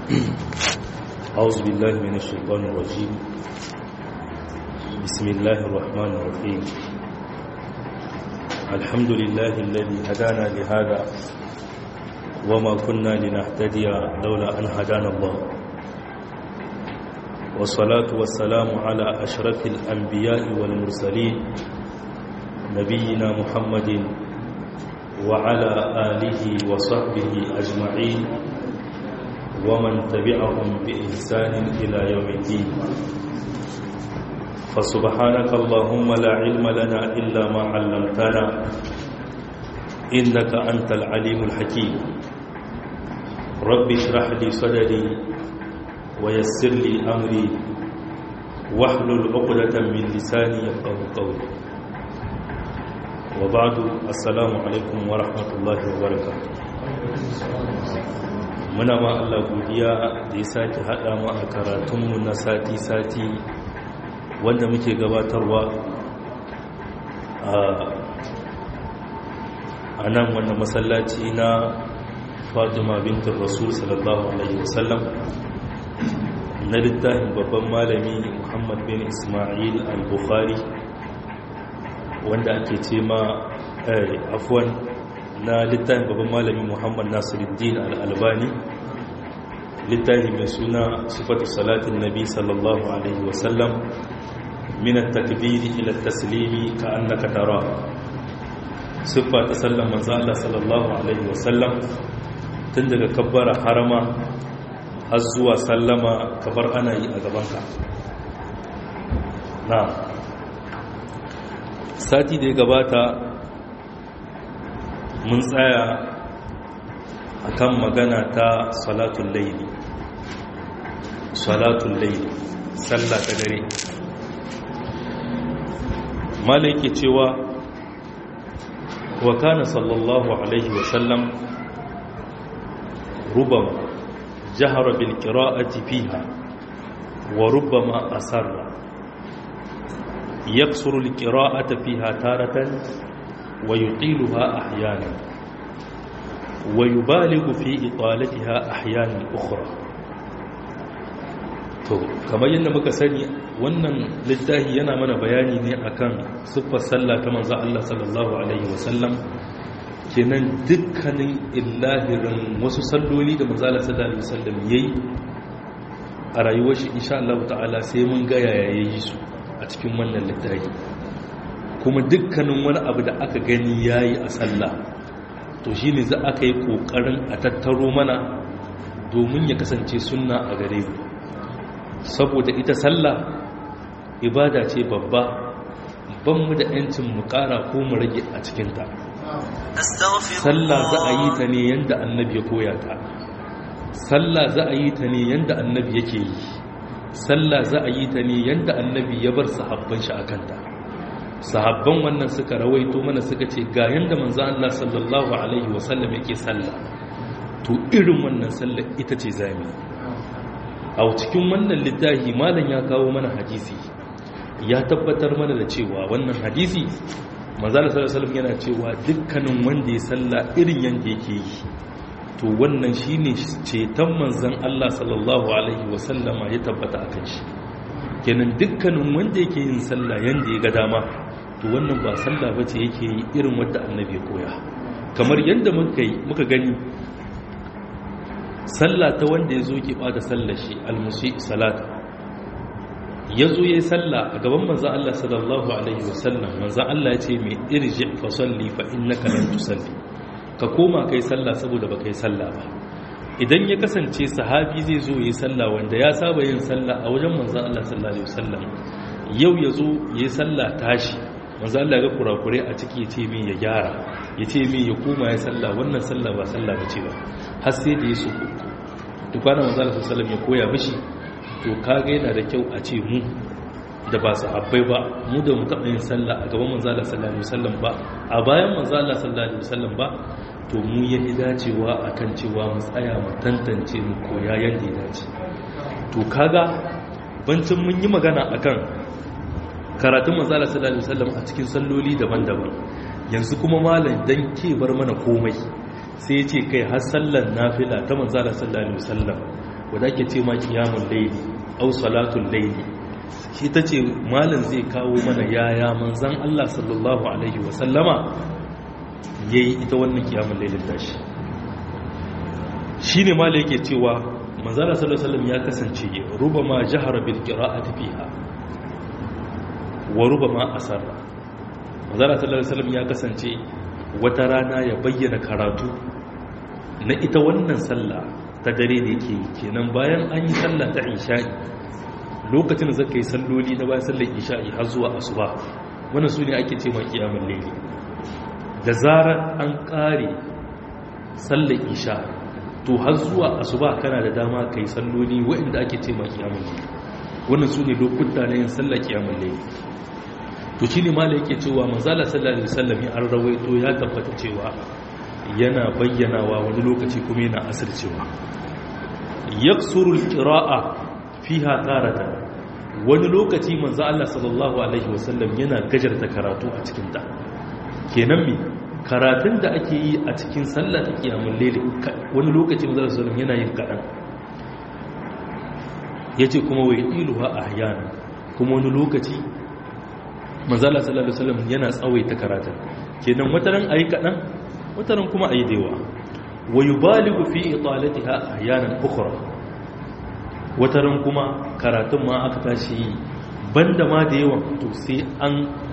أعوذ بالله من الشيطان الرجيم بسم الله الرحمن الرحيم الحمد لله الذي هدانا لهذا وما كنا لنهتدي لولا أن هدانا الله والصلاة والسلام على أشرف الأنبياء والمرسلين نبينا محمد وعلى آله وصحبه أجمعين ومن تبعهم بإحسان إلى يوم الدين فسبحانك اللهم لا علم لنا إلا ما علمتنا إنك أنت العليم الحكيم رب اشرح لي صدري ويسر لي أمري واحلل عقدة من لساني يفقه قولي وبعد السلام عليكم ورحمة الله وبركاته muna ma Allah godiya da ya sake haɗa mu a karatunmu na sati-sati wanda muke gabatarwa a nan wannan masallaci na fatima bintin rasul sallallahu alaihi wasallam na littafin babban malami muhammad bin ismail al-bukhari wanda ake ce ma afwan na littafin babban malami muhammad nasiruddin al-albani littafi mai suna sifatu salatin nabi sallallahu alaihi wasallam min at-takbiri ila at-taslimi ka annaka tara siffa ta sallan manzo Allah sallallahu alaihi wasallam tun daga kabbara harama har zuwa sallama kabar ana yi a gabanka na sati da ya gabata mun tsaya a kan magana ta salatun laili salatun laili sallah ta dare malai ke cewa wa kana sallallahu alaihi wasallam rubama jahara bil qira'ati fiha wa rubama asarra yaksuru al qira'ata fiha taratan ويطيلها أحيانا ويبالغ في إطالتها أحيانا أخرى to kamar yadda muka sani wannan littafi yana mana bayani ne akan siffar sallah ta manzo Allah sallallahu alaihi wasallam kenan dukkanin illahirin wasu salloli da manzo Allah sallallahu alaihi wasallam yayi a rayuwar shi insha Allah ta'ala sai mun ga yaya yayi su a cikin wannan littafi kuma dukkanin wani abu da aka gani ya yi a sallah to shi ne za aka yi ƙoƙarin a tattaro mana domin ya kasance sunna a gare mu saboda ita sallah ibada ce babba ban mu da 'yancin mu ƙara ko mu rage a cikinta sallah za a yi ta ne yadda annabi ya koya ta sallah za a yi ta ne yadda annabi yake yi sallah za a yi ta ne yadda annabi ya bar sahabban shi a kanta sahabban wannan suka rawaito mana suka ce ga yanda manzo Allah sallallahu alaihi wasallam yake sallah to irin wannan sallah ita ce zami a cikin wannan littafi malam ya kawo mana hadisi ya tabbatar mana da cewa wannan hadisi manzo Allah sallallahu alaihi wasallam yana cewa dukkanin wanda ya sallah irin yanda yake yi to wannan shine ceton manzon Allah sallallahu alaihi wasallama ya tabbata akan shi kenan dukkanin wanda yake yin sallah yanda ya ga dama to wannan ba sallah bace yake yi irin wanda annabi ya koya kamar yadda muka yi muka gani sallah ta wanda ya zo ke bada sallar shi almusi salata ya zo ya yi sallah a gaban manzan Allah sallallahu alaihi wasallam manzan Allah ya ce mai irji fa salli fa innaka lam tusalli ka koma kai sallah saboda ba kai sallah ba idan ya kasance sahabi zai zo yi sallah wanda ya saba yin sallah a wajen manzan Allah sallallahu alaihi wasallam yau ya zo ya yi sallah tashi manzan Allah ga kurakure a ciki ya ce min ya gyara ya ce min ya koma ya sallah wannan sallah ba sallah ba ce ba har sai da ya su tukwana manzan Allah sallallahu alaihi ya koya mishi to kaga yana da kyau a ce mu da ba sahabbai ba mu da mu taɓa yin sallah a gaban manzan Allah sallallahu alaihi wasallam ba a bayan manzan Allah sallallahu alaihi wasallam ba to mu ya fi dacewa a kan cewa mu tsaya mu tantance mu koya yadda ya dace to kaga bancin mun yi magana akan karatun manzala sallallahu alaihi wasallam a cikin salloli daban-daban yanzu kuma malam dan ke bar mana komai sai ya ce kai har sallar nafila ta manzala sallallahu alaihi wasallam wadda ake ce ma kiyamun laili au salatun laili shi ta ce malin zai kawo mana yaya manzan Allah sallallahu Alaihi wasallama ya yi ita wannan kiyamun lailin tashi shi ne malin yake cewa manzana sallallahu Alaihi ya kasance ruba ma jihar bilkira a tafiya wa ruba ma asarra manzana sallallahu Alaihi ya kasance wata rana ya bayyana karatu na ita wannan sallah ta dare da yake kenan bayan an yi sallah ta isha'i lokacin da zaka yi salloli na bayan sallar isha'i har zuwa asuba wannan su ne ake ce ma kiyamun laili da zarar an kare sallar isha to har zuwa asuba kana da dama kai salloli waɗanda ake ce ma kiyamun laili wannan su ne lokuta na yin sallar kiyamun laili to shi ne mala yake cewa manzala sallallahu alaihi wasallam ya rawaito ya tabbata cewa yana bayyanawa wani lokaci kuma yana asircewa yaksuru alqira'a fiha tarata wani lokaci manzo Allah sallallahu alaihi wasallam yana gajarta karatu a cikin ta kenan me karatun da ake yi a cikin sallah ta kiyamul layl wani lokaci manzo Allah sallallahu yana yin kadan yace kuma wai iluha ahyana kuma wani lokaci manzo Allah sallallahu alaihi wasallam yana tsawaita karatun kenan wataran ayi kadan wataran kuma ayi dewa wa yubaligu fi italatiha ahyanan ukhra wataran kuma karatun ma aka tashi banda ma da yawan to sai an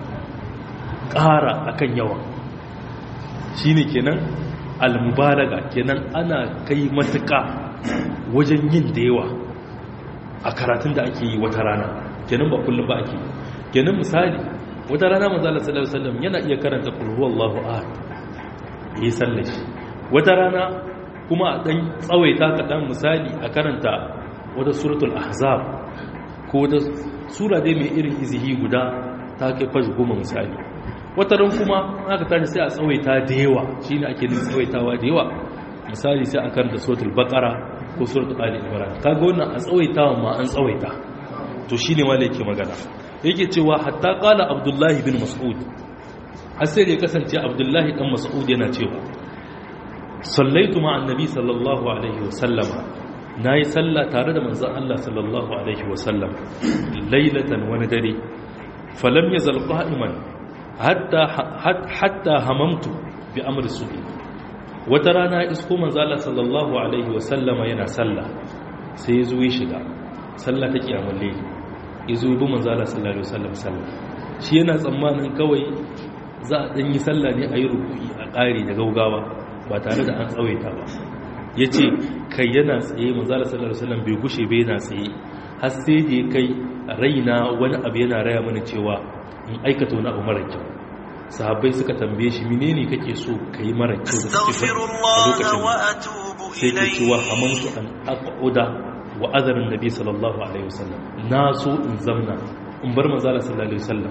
ƙara akan yawan shine kenan almubalaga kenan ana kai matuƙa wajen yin da yawa a karatun da ake yi wata rana kenan ba kullum ba ake kenan misali wata rana manzo Allah sallallahu alaihi wasallam yana iya karanta qul huwallahu ahad yi sallashi wata rana kuma a dan tsawaita kaɗan misali a karanta wata suratul ahzab ko wata sura dai mai irin izihi guda ta kai fashi goma misali wata ran kuma aka tashi sai a tsawaita da yawa shine ake nufin tsawaitawa da yawa misali sai a karanta suratul baqara ko suratul ali imran kaga wannan a tsawaitawa ma an tsawaita to shine wanda yake magana yake cewa hatta qala abdullahi bin mas'ud har sai ya kasance abdullahi dan mas'ud yana cewa sallaitu ma annabi sallallahu alaihi wasallam nayi salla tare da manzon Allah sallallahu alaihi wasallam lailatan wani dare falam yazal qa'iman hatta hatta hamamtu bi amri subi wata rana isko manzon Allah sallallahu alaihi wasallama yana salla sai yazo ya shiga salla ta kiyamul layl yazo bi manzon Allah sallallahu alaihi wasallam salla shi yana tsammanin kawai za a ɗanyi sallah ne a yi rukuyi a ƙari da gaugawa ba tare da an tsawaita ba ya ce kai yana tsaye manzala sallar sallam bai gushe bai yana tsaye har sai da ya kai raina wani abu yana raya mana cewa in aikata wani abu mara kyau sahabbai suka tambaye shi menene kake so ka yi mara kyau da kake a lokacin sai ke cewa hamantu an aquda wa azarin nabi sallallahu alaihi wasallam na so in zamna in bar manzala sallallahu alaihi wasallam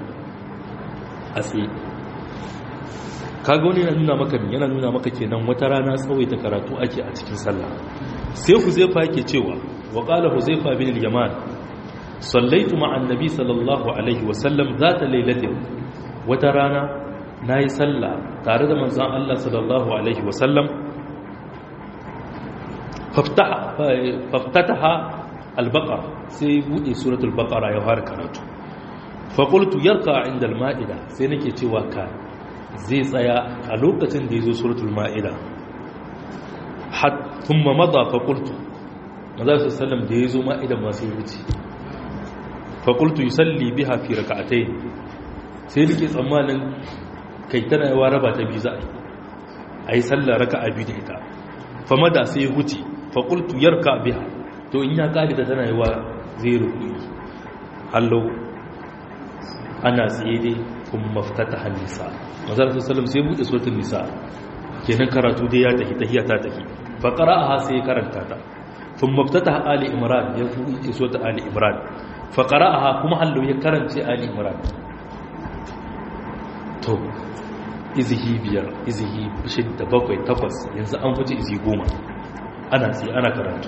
a tsaye kaga wani yana nuna maka ne yana nuna maka kenan wata rana tsawaita karatu ake a cikin sallah sai huzaifa yake cewa wa qala huzaifa bin al-yaman sallaitu ma'a annabi sallallahu alaihi wa sallam zata lailatin wata rana nayi sallah tare da manzon Allah sallallahu alaihi wa sallam faftaha faftataha al-baqara sai bude suratul baqara ya fara karatu fa qultu yarqa inda al-ma'ida sai nake cewa ka zai tsaya a lokacin da ya zo suratul ma'ida tun ma maza fakultu maza su sallam da ya zo ma'idan masu wuce fakultu yi salli biha fi raka'atai sai nake tsammanin kai tana yawa raba ta biyu za a yi a yi sallar raka'a biyu da ita fama da sai wuce fakultu yarka biha to in ya ƙari da tana yawa zai rukuni hallau ana tsaye dai kun maftata hannisa mazar sassalam sai buɗe sautin nisa kenan karatu dai ya tafi tahiya ta tafi fa qara'aha sai karanta ta kun maftata ali imran ya buɗe sautin ali imran fa qara'aha kuma hallo ya karance ali imran to izihi biyar izihi shidda bakwai takwas yanzu an fice izi goma ana sai ana karatu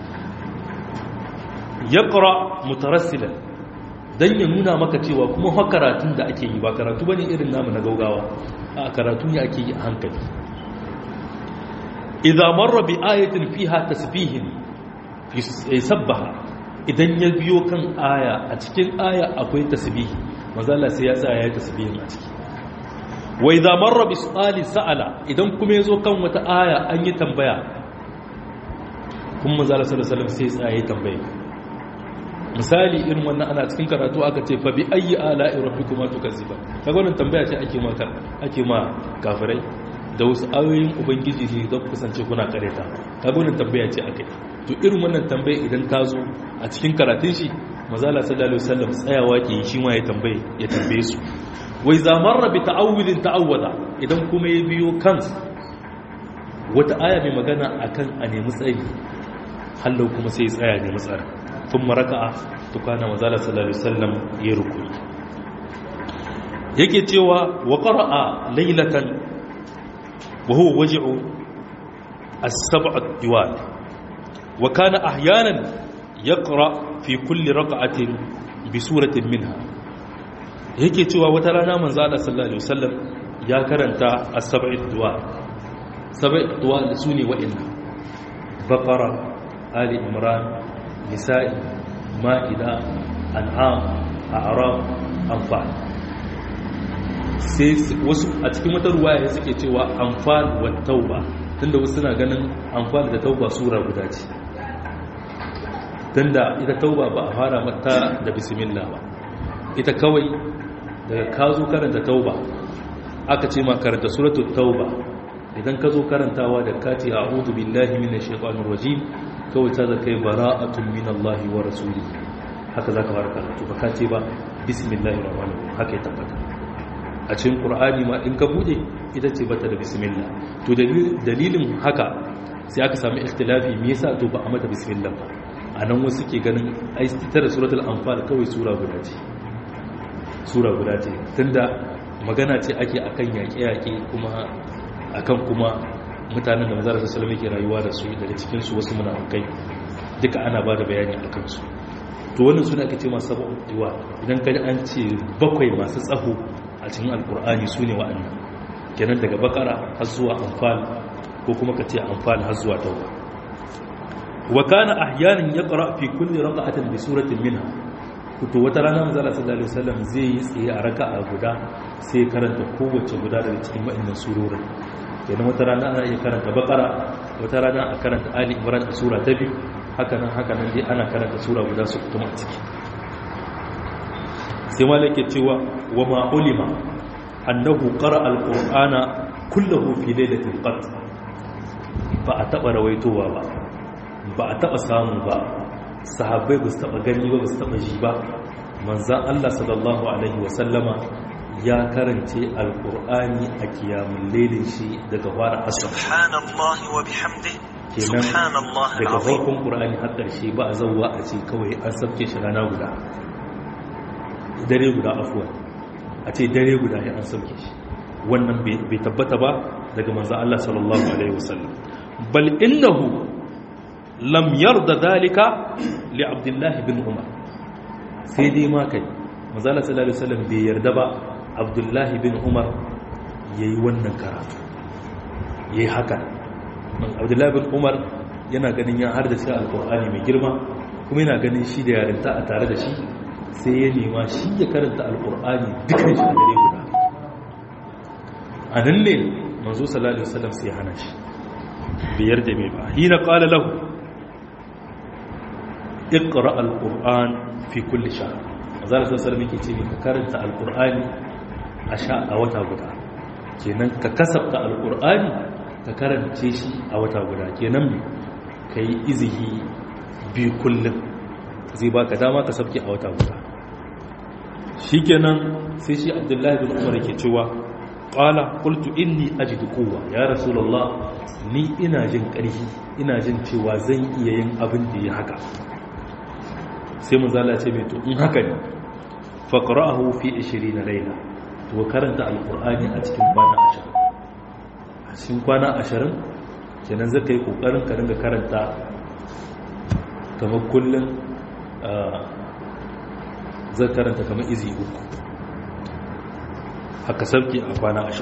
yaqra mutarassilan don ya nuna maka cewa kuma fa karatun da ake yi ba karatu bane irin namu na gaugawa a karatu ne ake yi a hankali idza marra bi ayatin fiha tasbihin ya sabbaha idan ya biyo kan aya a cikin aya akwai tasbihi mazala sai ya tsaya ya tasbihin a ciki wa idza marra bi su'ali sa'ala idan kuma yazo kan wata aya an yi tambaya kuma mazala sallallahu alaihi wasallam sai ya tsaya ya tambaye misali irin wannan ana cikin karatu aka ce fa bi ayyi ala'i rabbikuma tukazziba kaga wannan tambaya ce ake ma ake ma kafirai da wasu ayoyin ubangiji ne don kusance kuna kareta kaga wannan tambaya ce akai to irin wannan tambaya idan ta zo a cikin karatun shi mazala sallallahu alaihi wasallam tsayawa ke shi ma ya tambaye ya tambaye su wai zamarra bi ta'awudin ta'awwada idan kuma ya biyo kan wata aya mai magana akan a nemi tsari hallau kuma sai ya tsaya nemi tsari tun maraka'a tukana mazala sallallahu alaihi wasallam ya rukuni yake cewa wa qara'a laylatan wa huwa waj'u as-sab'a diwal wa kana ahyanan yaqra fi kulli raka'atin bi suratin minha yake cewa wata rana manzo Allah sallallahu alaihi wasallam ya karanta as-sab'a diwal sab'a diwal sune wa'inna baqara ali imran nisa'i ma'ida an'am a'raf anfal sai wasu a cikin wata ruwaya suke cewa anfal wa tauba tunda wasu suna ganin anfal da tauba sura guda ce tunda ita tauba ba a fara mata da bismillah ba ita kawai daga ka zo karanta tauba aka ce ma karanta suratul tauba idan ka zo karantawa da kati a'udhu billahi minash shaitanir rajim kawai ta zaka yi bara'atun minallahi wa rasuli haka zaka fara karatu ba ka ce ba bismillahir rahmanir rahim haka ya tabbata a cikin qur'ani ma in ka bude ita ce bata da bismillah to dalilin haka sai aka samu ikhtilafi me yasa to ba a mata bismillah ba anan wasu ke ganin ai ita da suratul anfal kawai sura guda ce sura guda ce tunda magana ce ake akan yaƙe-yaƙe kuma akan kuma mutanen da manzara sallallahu alaihi ke rayuwa da su daga cikin su wasu munafikai duka ana bada bayani akan su to wannan suna ake ce masu sabon diwa idan kaji an ce bakwai masu tsaho a cikin alkur'ani su ne wa'annan kenan daga bakara har zuwa anfal ko kuma ka ce anfal har zuwa tauba wa kana ahyanan yaqra fi kulli rak'atin bi suratin minha to wata rana manzo Allah sallallahu alaihi wasallam zai yi tsaye a raka'a guda sai karanta kowace guda daga cikin wa'annan surorin kenan wata rana ana iya karanta bakara wata rana a karanta ali imran a sura ta biyu haka nan haka nan dai ana karanta sura guda su kuma a ciki sai malaka cewa wa ma ulima annahu qara alqur'ana kullahu fi lailatul qadr ba a taba rawaitowa ba ba a taba samu ba sahabbai ba su taba gani ba ba su taba ji ba manzan Allah sallallahu alaihi wasallama ya karance alkur'ani a kiyamun lelin shi daga fara asar subhanallahi wa bihamdi kenan subhanallahi daga alazim farkon qur'ani har ƙarshe ba a zauwa a ce kawai an sabke shi rana guda dare guda afuwa a ce dare guda ya an sabke shi wannan bai bai tabbata ba daga manzan Allah sallallahu alaihi wasallam bal innahu lam yarda dalika li abdullahi bin umar sai dai ma kai manzala sallallahu alaihi wasallam bai yarda ba abdullahi bin umar yayi wannan karatu yayi haka abdullahi bin umar yana ganin ya har da shi alqur'ani mai girma kuma yana ganin shi da yarinta a tare da shi sai ya nema shi ya karanta alqur'ani dukkan shi a dare guda a nan ne manzo sallallahu alaihi wasallam sai ya hana shi bai yarda mai ba hina qala lahu iqra alquran fi kulli shahr azara sassar muke ce ka karanta alqurani a sha a wata guda kenan ka kasafta alqurani ka karance shi a wata guda kenan me kai izihi bi kullum zai baka dama ka sabke a wata guda shikenan sai shi abdullahi bin umar yake cewa qala qultu inni ajidu quwwa ya rasulullah ni ina jin ƙarfi ina jin cewa zan iya yin abin da ya haka sai mun zala ce mai to in haka ne faqra'ahu fi 20 layla to karanta alqur'ani a cikin kwana 20 a cikin kwana 20 kenan zaka yi kokarin ka dinga karanta kamar kullun zaka karanta kamar izi uku haka sauki a kwana 20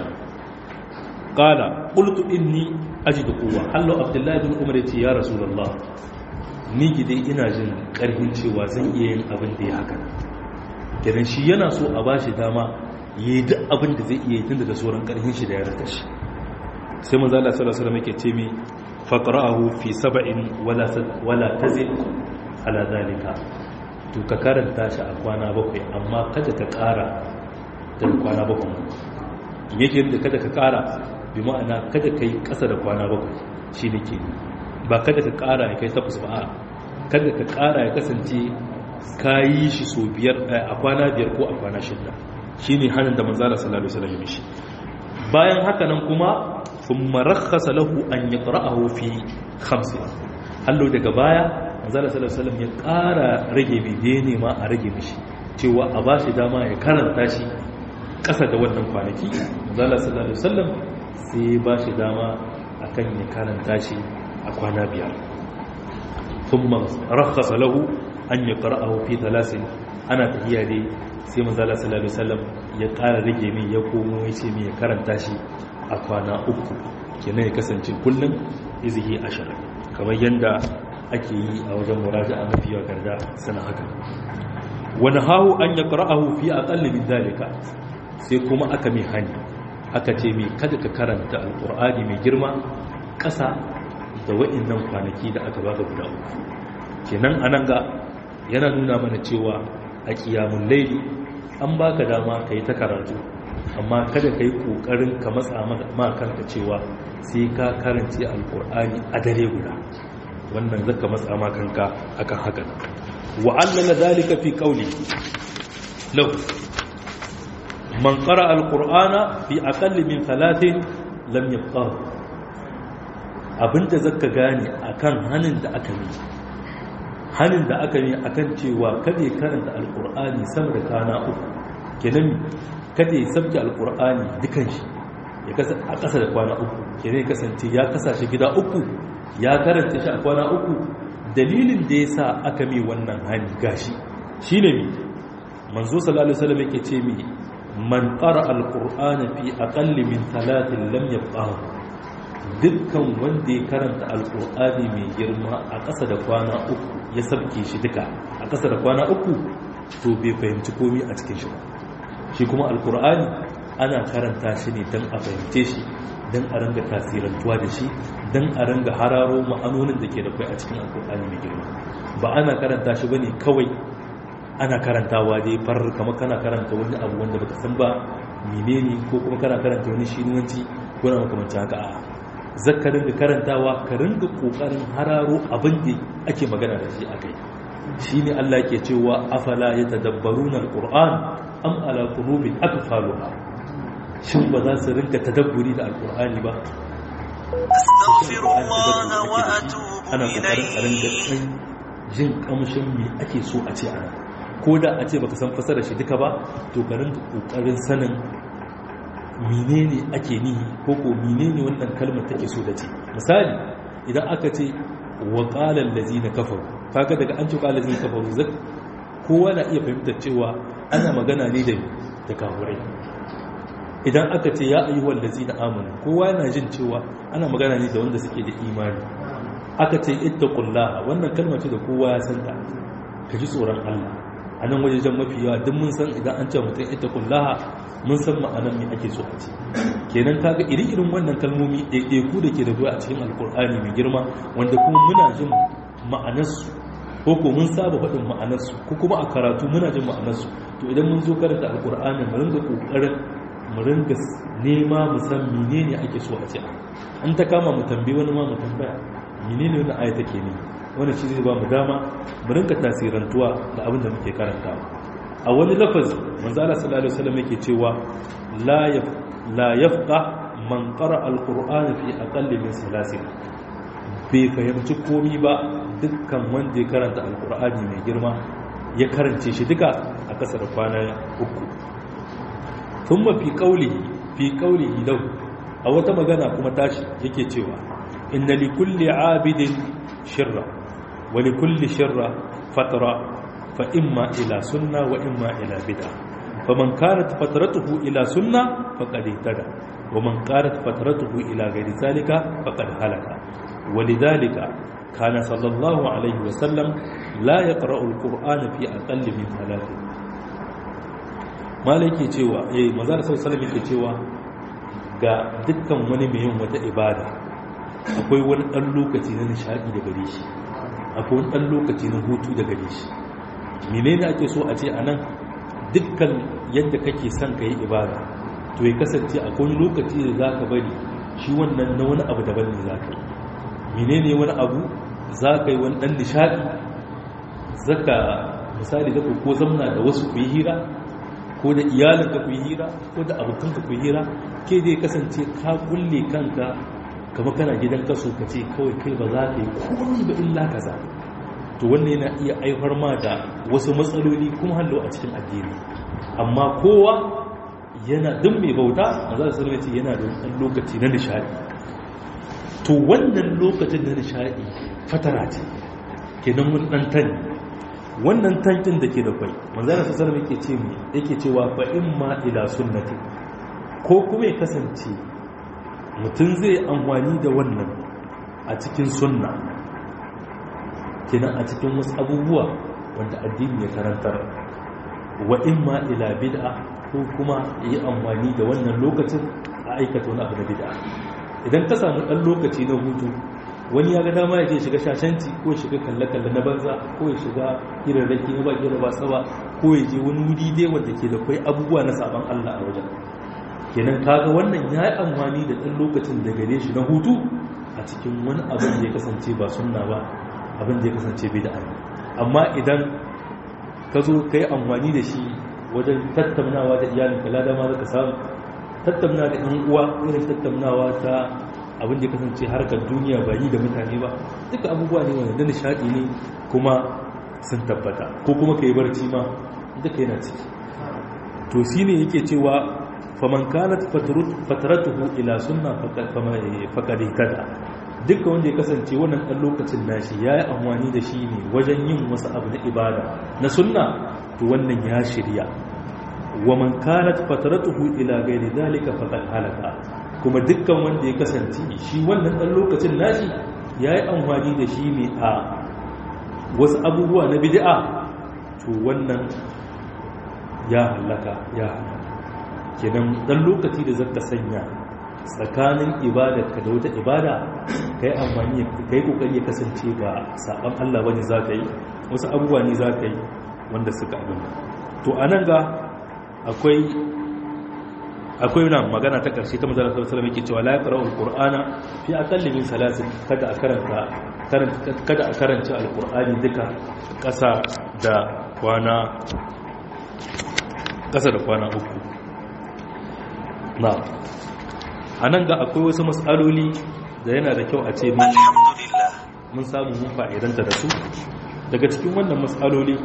qala qultu inni ajidu quwwa hallo abdullahi bin umar yace ya rasulullah ni gidai ina jin karfin cewa zan iya yin abin da ya haka kenan shi yana so a bashi dama ya yi duk abin da zai iya yi tun da sauran karfin shi da ya rata shi sai manzo Allah sallallahu alaihi wasallam yake ce mi faqra'ahu fi sab'in wala wala tazid ala zalika to ka karanta shi a kwana bakwai amma kada ka ƙara da kwana bakwai yake da kada ka ƙara bi ma'ana kada ka yi ƙasa da kwana bakwai shi ne ke ba kada ka ƙara ya kai takwas ba a kada ka ƙara ya kasance ka yi shi so biyar a kwana biyar ko a kwana shida shi ne hannun da manzala sallallahu alaihi wasallam mishi bayan haka nan kuma sun marakhasa lahu an yi ƙara'ahu fi hamsin hallo daga baya manzala sallallahu alaihi wasallam ya ƙara rage bidiye ne ma a rage mishi cewa a ba shi dama ya karanta shi ƙasa da wannan kwanaki manzala sallallahu alaihi wasallam sai ba shi dama akan ya karanta shi a kwana biyar thumma rakhasa lahu an yaqra'ahu fi thalathin ana tahiya dai sai manzala sallallahu alaihi wasallam ya ƙara rage min ya komo ya ce min ya karanta shi a kwana uku kenan ya kasance kullum izihi ashar kamar yanda ake yi a wajen muraja'a mafi yawa garda sana haka wani hahu an ya ƙara'ahu fi a ƙallibin dalika sai kuma aka mai hani aka ce mai kada ka karanta alƙur'ani mai girma ƙasa da wa'innan kwanaki da aka baka guda uku kenan anan ga yana nuna mana cewa a ƙiyamun laili an baka dama ka yi ta karatu amma kada ka yi ƙoƙarin ka matsa ma kanka cewa sai ka karance alƙur'ani a dare guda wannan zaka matsa ma kanka akan haka وعلل ذلك في قوله له من قرأ القرآن في أقل من ثلاث لم يبقاه abinda zaka gane akan hanin da aka yi hanin da aka yi akan cewa kada ya karanta alkur'ani sama da kana uku kenan kada ya sabke alkur'ani dukan shi ya kasa a ƙasa da kwana uku kenan ya kasance ya kasashe gida uku ya karanta shi a kwana uku dalilin da ya sa aka mi wannan hani gashi shi ne mi manzo sallallahu alaihi wasallam yake ce mi man qara alqur'ana fi aqalli min talatin lam yabqahu dukkan wanda ya karanta alqur'ani mai girma a ƙasa da kwana uku ya sabke shi duka a ƙasa da kwana uku to bai fahimci komai a cikin shi ba shi kuma alqur'ani ana karanta shi ne don a fahimce shi don a ranga tasirantuwa da shi don a ranga hararo ma'anonin da ke da kai a cikin alkur'ani mai girma ba ana karanta shi bane kawai ana karantawa dai farar kama kana karanta wani abu wanda baka san ba menene ko kuma kana karanta wani shinuwanci ko na makamancin haka a zakka ringa karantawa ka ringa kokarin hararo abin da ake magana da shi akai shine Allah ke cewa afala yatadabbaruna alquran am ala qulubin aqfaluha shin ba za su rinka tadabburi da alkur'ani ba ana kokarin a ringa kai jin kamshin me ake so a ce ana ko da a ce baka san fasara shi duka ba to ka ringa kokarin sanin menene ake nihi ko ko menene wannan kalmar take so da ce misali idan aka ce wa qala allazina kafaru kaga daga an ce qala allazina kafaru zak kowa na iya fahimtar cewa ana magana ne da da kafurai idan aka ce ya ayyuhal lazina amanu kowa yana jin cewa ana magana ne da wanda suke da imani aka ce ittaqullaha wannan kalma ce da kowa ya santa ka ji tsoron Allah a nan wajejen mafi yawa duk mun san idan an ce mutum ittaqullaha mun san ma'anar me ake so a ce kenan kaga iri-irin wannan kalmomi ɗaiɗaiku da ke da zuwa a cikin alkur'ani mai girma wanda kuma muna jin ma'anarsu ko ko mun saba faɗin ma'anarsu ko kuma a karatu muna jin ma'anarsu to idan mun zo karanta alkur'ani mu ringa ƙoƙarin mu ringa nema mu san menene ake so a ce an ta kama mu tambayi wani ma mu tambaya menene wannan aya take ne wannan shi zai ba mu dama mu ringa tasirantuwa da abin da muke karantawa a wani lafazi manzo Allah sallallahu alaihi wasallam yake cewa la yaf la yafqa man qara alqur'ana fi aqalli min salasin bai fahimci komi ba dukkan wanda ya karanta alqur'ani mai girma ya karance shi duka a kasar kwana uku thumma fi qawlihi fi qawlihi law a wata magana kuma tashi yake cewa inna li kulli abidin shirra wa li kulli shirra fatra fa imma ila sunna wa imma ila bid'a faman kanat fatratuhu ila sunna faqad ihtada wa man kanat fatratuhu ila ghairi zalika faqad halaka ولذلك kana sallallahu alaihi wasallam la yaqra'u al-qur'ana fi aqalli min thalathin malai ke cewa eh manzo sallallahu alaihi ke cewa ga dukkan wani mai yin wata ibada akwai wani dan lokaci na nishadi da gare shi akwai wani dan lokaci na hutu da gare shi menene ake so a ce anan dukkan yadda kake son ka yi ibada to ya kasance a wani lokaci da za ka bari shi wannan na wani abu daban ne za ka yi menene wani abu za ka yi wani ɗan nishaɗi zaka misali zaka ko zamna da wasu ku yi hira ko da iyalinka ku yi hira ko da abokanka ku yi hira ke dai kasance ka kulle kanka kama kana gidan kaso ka ce kawai kai ba za ka yi komi ba illa kaza to wannan yana iya haifar ma da wasu matsaloli kuma hallo a cikin addini amma kowa yana duk mai bauta a za su ce yana da wani lokaci na nishadi to wannan lokacin na nishadi fatara ce kenan wani dan tani wannan tankin da ke da kwai manzana su salama yake ce mu yake cewa fa in ma ila sunnati ko kuma ya kasance mutum zai amfani da wannan a cikin sunna kenan a cikin wasu abubuwa wanda addini ya karantar wa in ma ila bid'a ko kuma yi amfani da wannan lokacin a aikata wani abu na bid'a idan ka samu ɗan lokaci na hutu wani ya ga dama ya je shiga shashanci ko ya shiga kalle-kalle na banza ko ya shiga hirarraki na baki da basa ba ko ya je wani wuri dai wanda ke da kwai abubuwa na sabon Allah a wajen kenan kaga wannan ya yi amfani da ɗan lokacin da gare shi na hutu a cikin wani abin da ya kasance ba sunna ba abin da ya kasance bid'a ne amma idan ka zo ka yi amfani da shi wajen tattaunawa da iyalin ka lada ma za ka samu tattauna da ɗan uwa irin tattaunawa ta abin da kasance harkar duniya ba yi da mutane ba duka abubuwa ne wanda nishaɗi ne kuma sun tabbata ko kuma ka yi barci ma duka yana ciki to shi ne yake cewa faman kanat fataratuhu ila sunna faqad ihtada duka wanda ya kasance wannan ɗan lokacin nashi ya yi amfani da shi ne wajen yin wasu abu na ibada na sunna to wannan ya shirya wa man kanat fataratuhu ila ghairi dhalika faqad halaka kuma dukkan wanda ya kasance shi wannan dan lokacin nashi yayi amfani da shi ne a wasu abubuwa na bid'a to wannan ya halaka ya halaka kenan dan lokaci da zaka sanya tsakanin ibadarka da wata ibada kai amfani kai kokari ya kasance ba saban Allah bane zaka yi wasu abubuwa ne zaka yi wanda suka abin to anan ga akwai akwai nan magana ta ƙarshe ta manzara sallallahu alaihi wasallam cewa la yaqra'u alqur'ana fi aqalli min salasin kada a karanta kada a karanta alqur'ani duka ƙasa da kwana ƙasa da kwana uku na anan ga akwai wasu mas'aloli da yana da kyau a ce alhamdulillah mun samu mun fa'idanta da su daga cikin wannan mas'aloli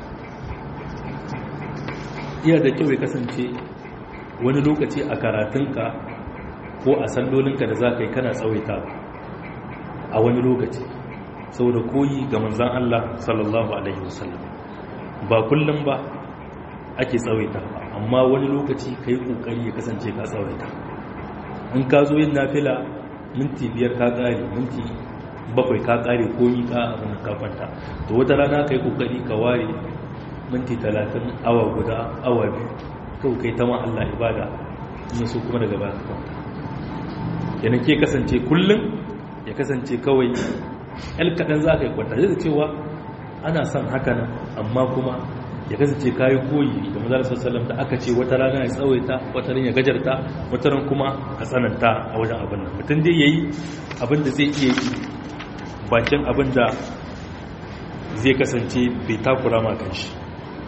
iya da kyau ya kasance wani lokaci a karatunka ko a sallolinka da za ka yi kana tsawaita a wani lokaci saboda koyi ga manzan Allah sallallahu Alaihi wasallam ba kullum ba ake tsawaita ba amma wani lokaci ka yi ƙoƙari ya kasance ka tsawaita in ka zo yin nafila minti biyar ka ƙare minti bakwai ka ƙare koyi ka abin kafanta to wata rana ka yi ƙoƙari ka ware minti talatin awa guda awa biyu kawai kai ta ma Allah ibada in so kuma daga baya kwanta yana ke kasance kullum ya kasance kawai el kaɗan za ka yi kwanta zai cewa ana son haka nan amma kuma ya kasance kayi koyi da mazar sassalam da aka ce wata rana ya tsawaita wata rana ya gajarta wata rana kuma a tsananta a wajen abin nan mutum dai ya yi abin da zai iya yi bakin abin da zai kasance bai takura ma kan shi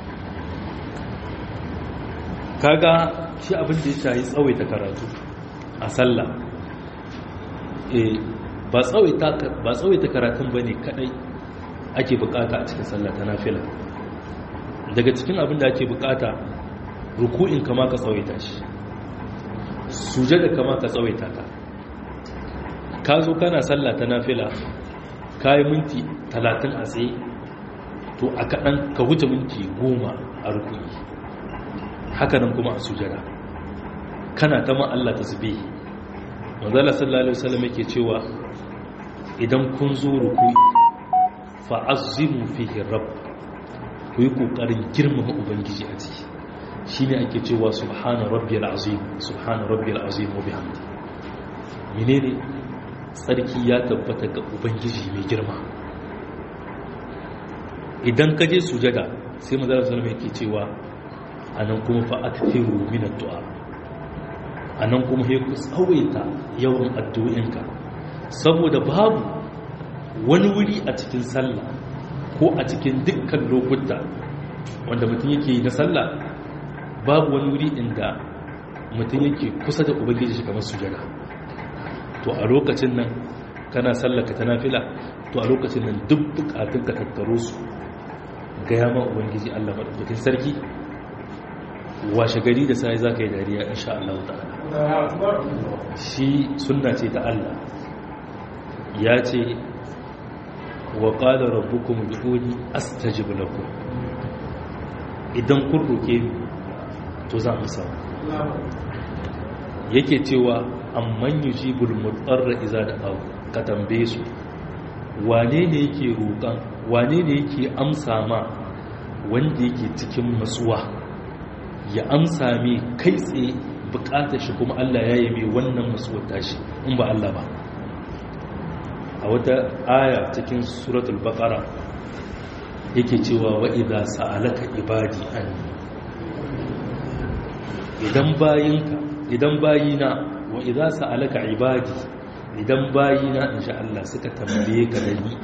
kaga shi abin da ya shayi tsawaita karatu a sallah eh ba tsawaita ba tsawaita karatun bane kadai ake bukata a cikin sallah ta nafila daga cikin abin da ake bukata ruku'in kama ka tsawaita shi sujada kama ka tsawaita ta ka zo kana sallah ta nafila kayi minti 30 a tsaye to a kaɗan ka wuce minti 10 a ruku'i hakanan kuma a sujada kana ta ma Allah tasbih manzala sallallahu alaihi wasallam yake cewa idan kun zo ruku'i fa'azzimu fihi rabb ku yi kokarin girmama ubangiji a ciki shine ake cewa subhana rabbiyal azim subhana rabbiyal azim wa bihamdi menene tsarki ya tabbata ga ubangiji mai girma idan ka je sujada sai manzara sallama yake cewa anan kuma fa akthiru min ad-du'a anan kuma sai ku tsawaita yawan addu'inka saboda babu wani wuri a cikin sallah ko a cikin dukkan lokuta wanda mutum yake yi na sallah babu wani wuri inda mutum yake kusa da ubangiji shi kamar sujada to a lokacin nan kana sallaka ta nafila to a lokacin nan duk bukatun ka tattaro su ga yama ubangiji Allah madaukakin sarki washe gari da sai zaka yi dariya insha Allah ta'ala shi sunna ce ta Allah ya ce wa qala rabbukum ud'uni astajib lakum idan kun roke ni to za mu samu yake cewa amman yujibul mutarra iza da abu ka tambaye su wane ne yake roƙan wane ne yake amsa ma wanda yake cikin matsuwa ya amsa mai kai tsaye bukatar shi kuma Allah ya yi mai wannan matsuwar tashi in ba Allah ba a wata aya cikin suratul baqara yake cewa wa idza sa'alaka ibadi anni idan bayinka idan bayina wa idza sa'alaka ibadi idan bayina insha Allah suka tambaye ka da ni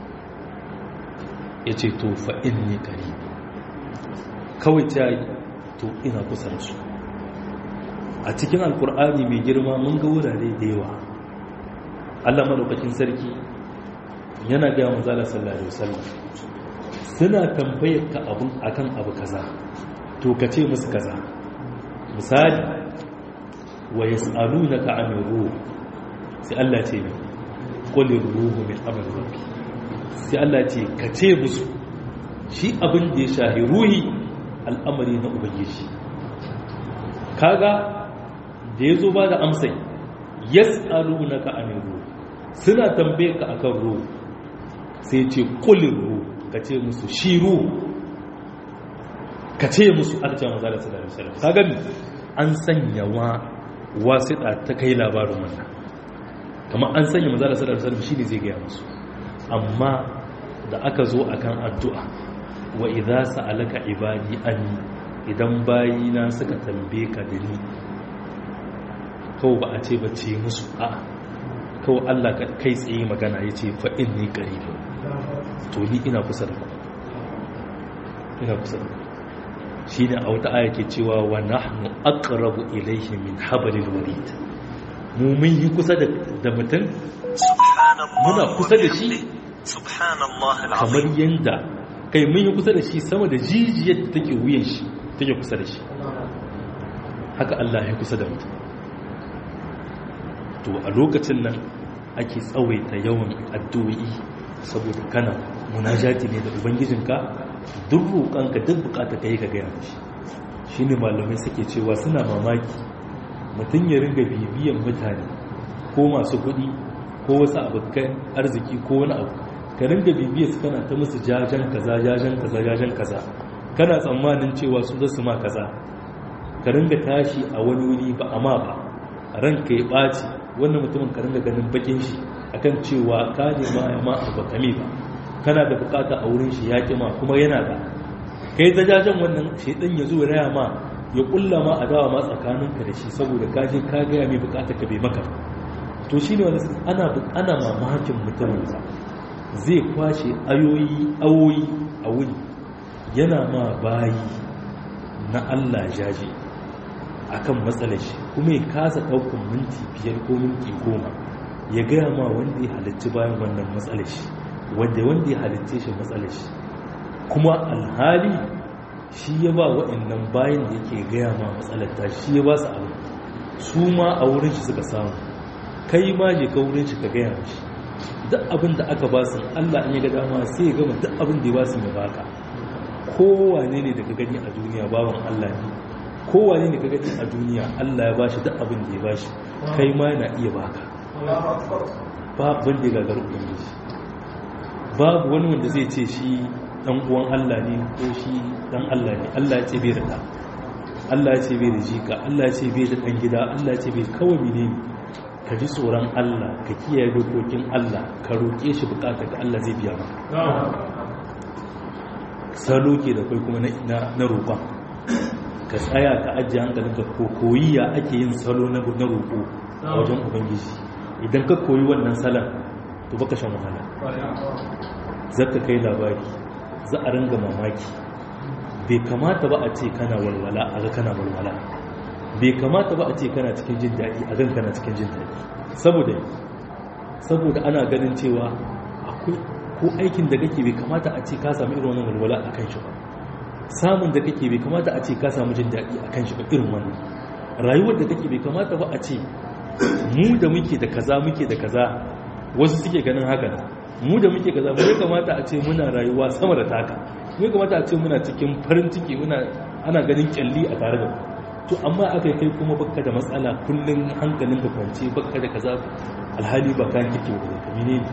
yace to fa inni qarib kawai ta yi to ina kusa da su a cikin alkur'ani mai girma mun ga wurare da yawa Allah madaukakin sarki yana ga manzala sallallahu alaihi wasallam suna tambayar ka abun akan abu kaza to ka ce musu kaza misali wa yas'alunaka 'anil ruh sai Allah ce ne qul ruhu min amri rabbi sai Allah ce ka ce musu shi abin da ya shahi ruhi al'amari na ubangiji kaga da ya zo ba da amsai yas'alunaka 'anil ruh suna tambaye ka akan ruh sai ce qul ruh ka ce musu shi ruh ka ce musu aka ce manzo Allah sallallahu alaihi wasallam kaga an sanya wa wasiɗa ta kai labarin wannan kamar an sanya manzo Allah sallallahu alaihi wasallam shine zai ga musu amma da aka zo akan addu'a wa idza sa'alaka ibadi anni idan bayina suka tambaye ka da ni kawai ba a ce ba ce musu a kawai Allah kai tsaye magana yace fa inni qaribun to ni ina kusa da ku ina kusa da ku shi ne a wata aya ke cewa wa nahnu aqrabu ilayhi min hablil warid mu mun yi kusa da mutum muna kusa da shi kamar yanda kai mun yi kusa da shi sama da jijiyar da take wuyan shi take kusa da shi haka Allah ya kusa da mutum to a lokacin nan ake tsawaita yawan addu'o'i saboda kana munajati ne da ubangijinka duk roƙonka duk bukata ka yi ka gaya mashi shi ne malamai suke cewa suna mamaki mutum ya ringa bibiyan mutane ko masu kuɗi ko wasu abokan arziki ko wani abu ka ringa bibiyar su kana ta musu jajen kaza jajen kaza jajen kaza kana tsammanin cewa su zasu ma kaza ka ringa tashi a wani wuri ba amma ba ranka ya ɓaci wannan mutumin ka ringa ganin bakin shi akan cewa ka nema ya ma abu kame ba kana da bukata a wurin shi ya kima kuma yana da kai ta jajen wannan shaidan ya zo raya ma ya kulla ma adawa ma tsakaninka da shi saboda ka je ka gaya mai bukata ka bai maka to shi ne wani ana ana mamakin mutumin zai kwashe ayoyi awoyi a wuni yana ma bayi na Allah jaje akan matsalar shi kuma ya kasa ɗaukar minti biyar ko minti goma ya gaya ma wanda ya halitti bayan wannan matsalar shi wanda wanda ya halitta shi matsalar shi kuma alhali shi ya ba waɗannan bayan da yake gaya ma matsalar ta shi ya ba su abu su ma a wurin shi suka samu kai ma je ka wurin shi ka gaya mashi duk abin da aka ba su Allah in ya ga dama sai ya gama duk abin da ya ba su ya baka kowane ne da ka gani a duniya bawan Allah ne kowane ne ka gani a duniya Allah ya bashi duk abin da ya bashi kai ma yana iya baka babu wanda ya gagaru ubangiji babu wani wanda zai ce shi dan uwan Allah ne ko shi dan Allah ne Allah ya ce bai da ɗan Allah ya ce bai da jika Allah ya ce bai da ɗan gida Allah ya ce bai kawai ne ka ji tsoron Allah ka kiyaye dokokin Allah ka roƙe shi bukatar da Allah zai biya maka salo ke da kai kuma na roƙon ka tsaya ka ajiye hankalinka ko koyi ya ake yin salo na roƙo a wajen ubangiji idan ka koyi wannan salon to baka shan wahala zaka kai labari za a ringa mamaki bai kamata ba a ce kana walwala a ga kana walwala bai kamata ba a ce kana cikin jin daɗi a gan kana cikin jin daɗi saboda saboda ana ganin cewa akwai ko aikin da kake bai kamata a ce ka samu irin wannan walwala a kan shi ba samun da kake bai kamata a ce ka samu jin daɗi a kan shi ba irin wannan rayuwar da kake bai kamata ba a ce mu da muke da kaza muke da kaza wasu suke ganin haka mu da muke kaza mu ya kamata a ce muna rayuwa sama da taka mu ya kamata a ce muna cikin farin ciki muna ana ganin kyalli a tare da mu to amma aka kai kuma baka da matsala kullum hankalin ka kwance baka da kaza alhali ba kan kike ba ka mene ne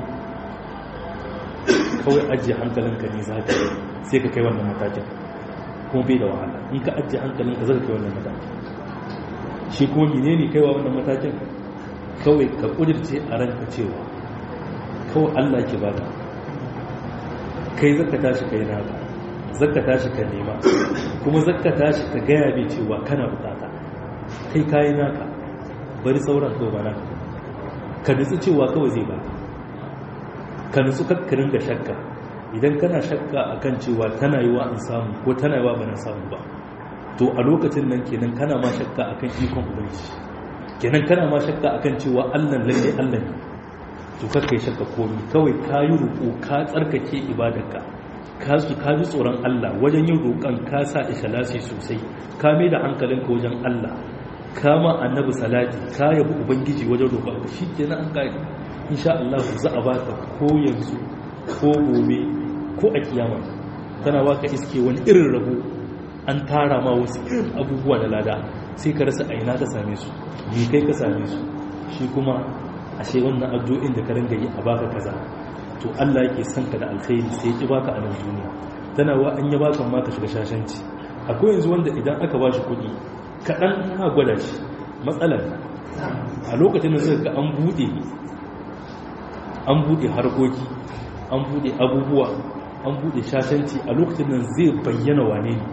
kawai ajiye hankalinka ne za ka yi sai ka kai wannan matakin kuma bai da wahala in ka ajiye hankalinka za ka kai wannan matakin shi kuma mene ne kaiwa wannan matakin kawai ka kudirce a ranka cewa kawai allah ke bada kai zaka tashi kai naka zaka tashi ka nema kuma zaka tashi ka gaya bai cewa kana bukata kai kayi naka bari sauran kawai ba naka ka nutsu cewa kawai zai baka ka nutsu kakkarin da shakka idan kana shakka akan cewa tana yiwa in samu ko tana yiwa bana samu ba to a lokacin nan kenan kana ma shakka akan ikon ubangiji kenan kana ma shakka akan cewa Allah lalle Allah ne to kakkai shakka komai kawai ka yi roƙo ka tsarkake ibadarka ka su ka ji tsoron Allah wajen yin roƙon ka sa ikhlasi sosai ka mai da hankalinka wajen Allah ka ma annabi salati ka yabi ubangiji wajen roƙon shi kenan an kai insha Allah za a baka ko yanzu ko gobe ko a kiyama tana baka iske wani irin rabo an tara ma wasu irin abubuwa da lada sai ka rasa aina ka same su ni kai ka same su shi kuma ashe wannan addu'o'in da ka ringa yi a baka kaza to Allah yake son ka da alkhairi sai ya baka a nan duniya tana wa an ya baka ma ka shiga shashanci akwai yanzu wanda idan aka ba shi kuɗi kaɗan na gwada shi matsalar a lokacin da zai ga an buɗe an buɗe harkoki an buɗe abubuwa an buɗe shashanci a lokacin nan zai bayyana wane ne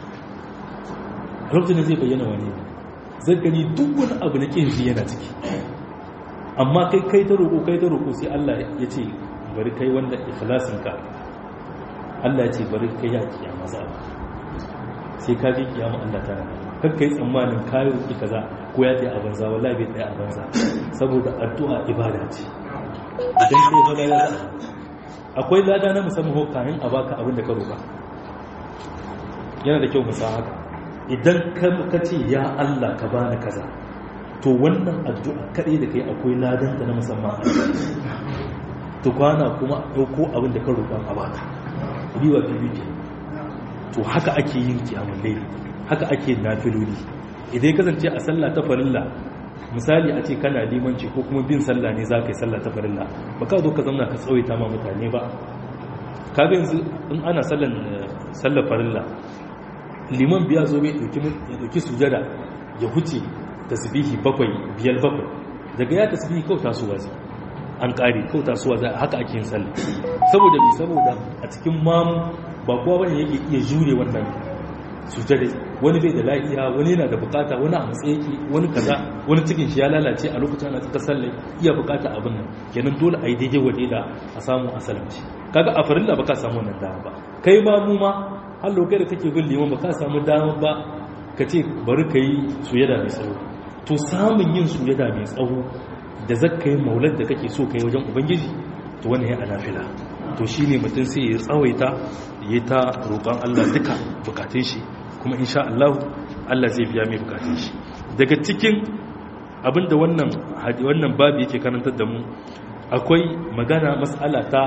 a lokacin nan zai bayyana wane ne zai gani duk wani abu na ƙin yana ciki amma kai kai ta roƙo kai ta roƙo sai Allah ya ce bari kai wanda ikhlasinka Allah ya ce bari kai ya kiyama za sai ka je kiyama Allah ta kan kai tsammanin kayi roƙi kaza ko ya tsaye a banza wallahi bai tsaye a banza saboda addu'a ibada ce idan kai zo lada akwai lada na musamman ko kayan a baka abin da ka roƙa yana da kyau mu san haka idan ka ce ya Allah ka bani kaza to wannan addu'a kaɗai da kai akwai ladan ta na musamman to kwana kuma ɗauko abin da ka roƙa a baka riwa bibi to haka ake yin kiyamun laili haka ake nafiloli idan ya kasance a sallah ta farilla misali a ce kana limanci ko kuma bin sallah ne za ka yi sallah ta farilla ba ka zo ka zama ka tsawaita ma mutane ba ka ga yanzu in ana sallar farilla liman biya zo bai ɗauki sujada ya huce tasbihi bakwai biyar bakwai daga ya tasbihi kawai tasowa zai an ƙari kawai tasowa zai haka ake yin sallah saboda bi saboda a cikin mamu ba kowa bane yake iya jure wannan sujada wani bai da lafiya wani yana da bukata wani a matsayi yake wani kaza wani cikin shi ya lalace a lokacin ana tsaka sallah iya bukata abin nan kenan dole a yi daidai waje da a samu asalanci kaga a farilla ba ka samu wannan dama ba kai ma mu ma har lokacin da kake bin liman ba ka samu dama ba ka ce bari ka yi sujada mai tsawo to samun yin sujada mai tsawo da zakka yi maular da kake so ka yi wajen ubangiji to wannan ya anafila to shine mutum sai ya tsawaita ya ta roƙon Allah duka bukatun shi kuma insha Allah Allah zai biya mai bukatun shi daga cikin abinda wannan wannan babu yake karantar da mu akwai magana mas'ala ta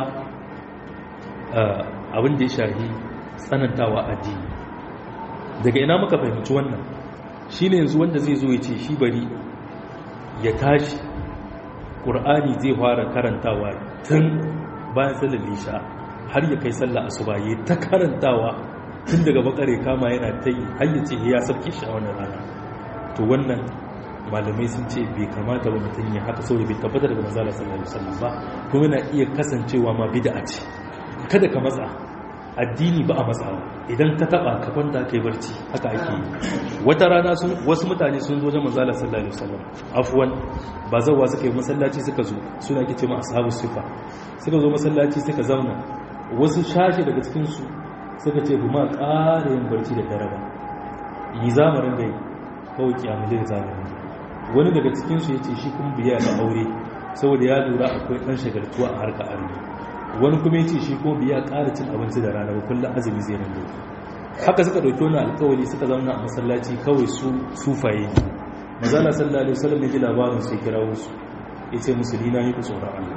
abin da ya shahi tsanantawa addini daga ina muka fahimci wannan shine yanzu wanda zai zo ya ce shi bari ya tashi ƙur'ani zai fara karantawa tun bayan sallar lisha har ya kai sallar asuba ya ta karantawa tun daga bakare kama yana ta yi har ya ce ya sabke shi a wannan rana to wannan malamai sun ce bai kamata ba mutum ya haka saboda bai tabbata daga manzala sallallahu alaihi wasallam ba kuma yana iya kasancewa ma bid'a ce kada ka matsa addini ba a matsawa idan ka taba ka kwanta kai barci haka ake yi wata rana sun wasu mutane sun zo wajen manzala sallallahu alaihi wasallam afwan ba zawa suka yi masallaci suka zo suna kice ma ashabu sifa suka zo masallaci suka zauna wasu shashi daga cikin su suka ce ma ƙara yin barci da dare ba yi zamarin gai kawai kiyamulin zamarin wani daga cikin su yace shi kuma biya da aure saboda ya lura akwai dan shagaltuwa a harkar arni wani kuma yace shi kuma biya ƙara cin abinci da rana ba kullum azumi zai rinda haka suka dauki wani alƙawari suka zauna a masallaci kawai su sufaye mazala sallallahu alaihi wasallam ya ji labarin sai kira wasu yace musulina yi ku tsoron Allah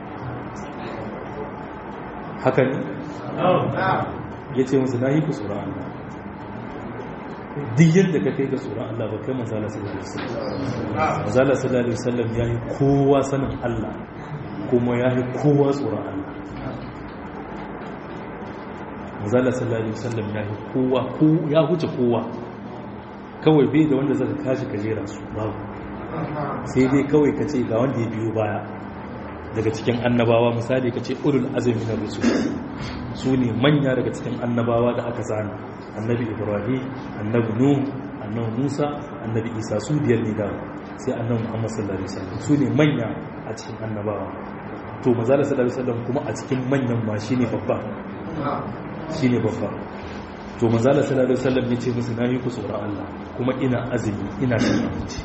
haka ne yace musu na yi ku tsoron Allah duk yadda ka kai ga tsoron Allah ba kai manzala sallallahu alaihi wasallam manzala sallallahu alaihi wasallam ya yi kowa sanin Allah kuma ya yi kowa tsoron Allah manzala sallallahu alaihi wasallam ya yi kowa ya huce kowa kawai bai da wanda zaka kashi ka jera su babu sai dai kawai ka ce ga wanda ya biyo baya daga cikin annabawa misali ka ce ulul azumi na rusul su ne manya daga cikin annabawa da aka zana annabi ibrahim annabi nuh annabi musa annabi isa su biyar ne da sai annabi muhammad sallallahu alaihi wasallam su ne manya a cikin annabawa to manzala sallallahu alaihi wasallam kuma a cikin manyan ma shine babba shine babba to manzala sallallahu alaihi wasallam yace musu nayi ku tsoron Allah kuma ina azumi ina cin abinci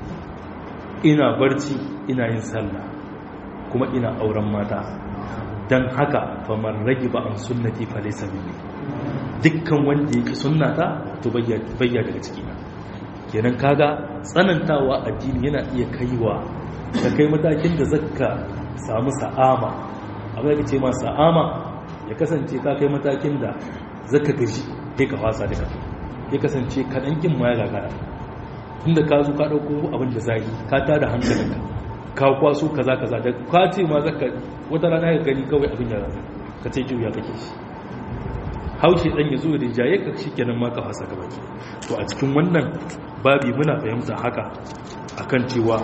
ina barci ina yin sallah kuma ina auren mata don haka famar rage ba an sunnati falisa mini dukkan wanda yake sunnata to bayya daga cikina kenan kaga tsanantawa addini yana iya kaiwa ka kai matakin da zaka samu sa'ama abin da ce ma sa'ama ya kasance ka kai matakin da zaka gaji kai ka fasa duka ya kasance kaɗan kin ma ya gagara tunda ka zo ka ɗauko abin da zai ka tada hankalinka ka kwaso kaza kaza da ka ce ma zaka wata rana ya gani kawai abin da ka ce juya kake shi haushe dan ya zo da jaye ka shikenan ma ka fasa ka baki to a cikin wannan babi muna fahimta haka akan cewa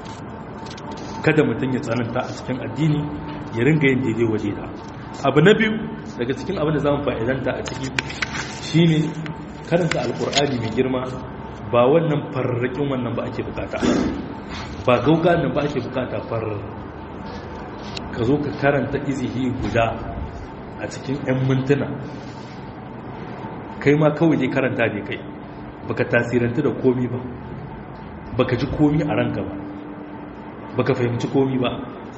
kada mutum ya tsananta a cikin addini ya ringa yin daidai waje da abu na biyu daga cikin abin da zamu fa'idanta a ciki shine karanta alkur'ani mai girma ba wannan farrakin wannan ba ake bukata ba gauga nan ba ake bukata farar ka zo ka karanta izihi guda a cikin 'yan mintuna kai ma kawai dai karanta ne kai baka tasiranta da komi ba baka ji komi a ranka ba baka fahimci komi ba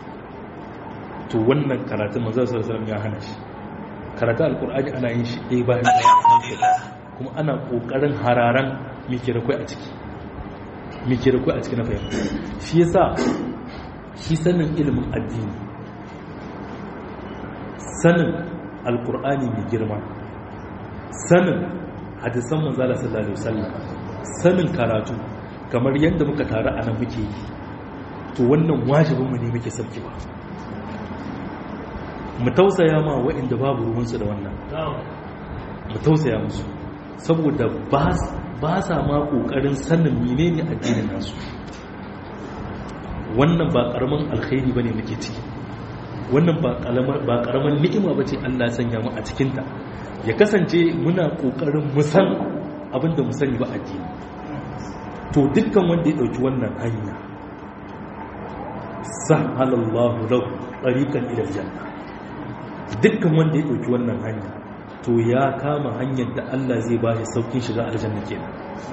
to wannan karatun manzon sallallahu ya hana shi karatun alkur'ani ana yin shi ɗaya bayan kuma ana ƙoƙarin hararan mike da kai a ciki mike da kai a ciki na fahimta shi yasa shi sanin ilimin addini sanin alkur'ani mai girma sanin hadisan manzala sallallahu alaihi wasallam sanin karatu kamar yadda muka taru a nan muke yi to wannan wajibin mu ne muke sauki ba mu tausaya ma waɗanda babu ruwansu da wannan mu tausaya musu saboda ba sa ma ƙoƙarin sanin menene addinin nasu wannan ba ƙaramin alkhairi ba ne muke ciki wannan ba ƙaramin ni'ima ba ce allah sanya mu a cikinta ya kasance muna ƙoƙarin musan abinda mu sani ba addini to dukkan wanda ya ɗauki wannan hanya sahalallahu lahu ɗariƙan ilal janna dukkan wanda ya ɗauki wannan hanya to ya kama hanyar da Allah zai ba shi saukin shiga aljanna kenan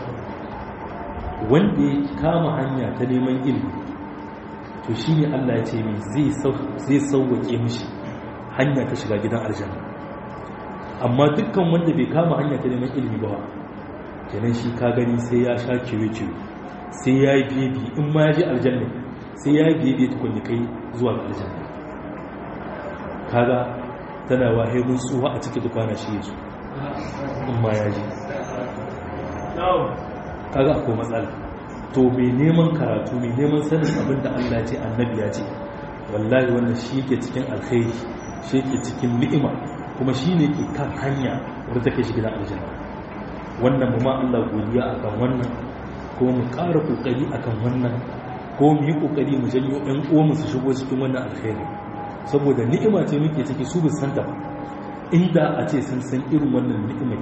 wanda ya kama hanya ta neman ilimi to shine Allah ya ce mai zai sauwake mishi hanya ta shiga gidan aljanna amma dukkan wanda bai kama hanya ta neman ilimi ba kenan shi ka gani sai ya sha kiwe-kiwe sai ya yi biye-biye in ma ya je aljanna sai ya yi biye-biye tukun kai zuwa ga aljanna kaga tana wahe mun tsuwa a cikin dukwana shi yasu in ma ya ji kaga akwai matsala to mai neman karatu mai neman sanin abin da Allah ce annabi ya ce wallahi wannan shi yake cikin alkhairi shi yake cikin ni'ima kuma shi ne ke kan hanya wadda take shi gidan aljanna wannan mu ma Allah godiya akan wannan ko mu ƙara kokari akan wannan ko mu yi kokari mu janyo ɗan uwanmu su shigo cikin wannan alkhairi saboda ni'ima ce muke ciki su bin santa ba inda a ce sun san irin wannan ni'imai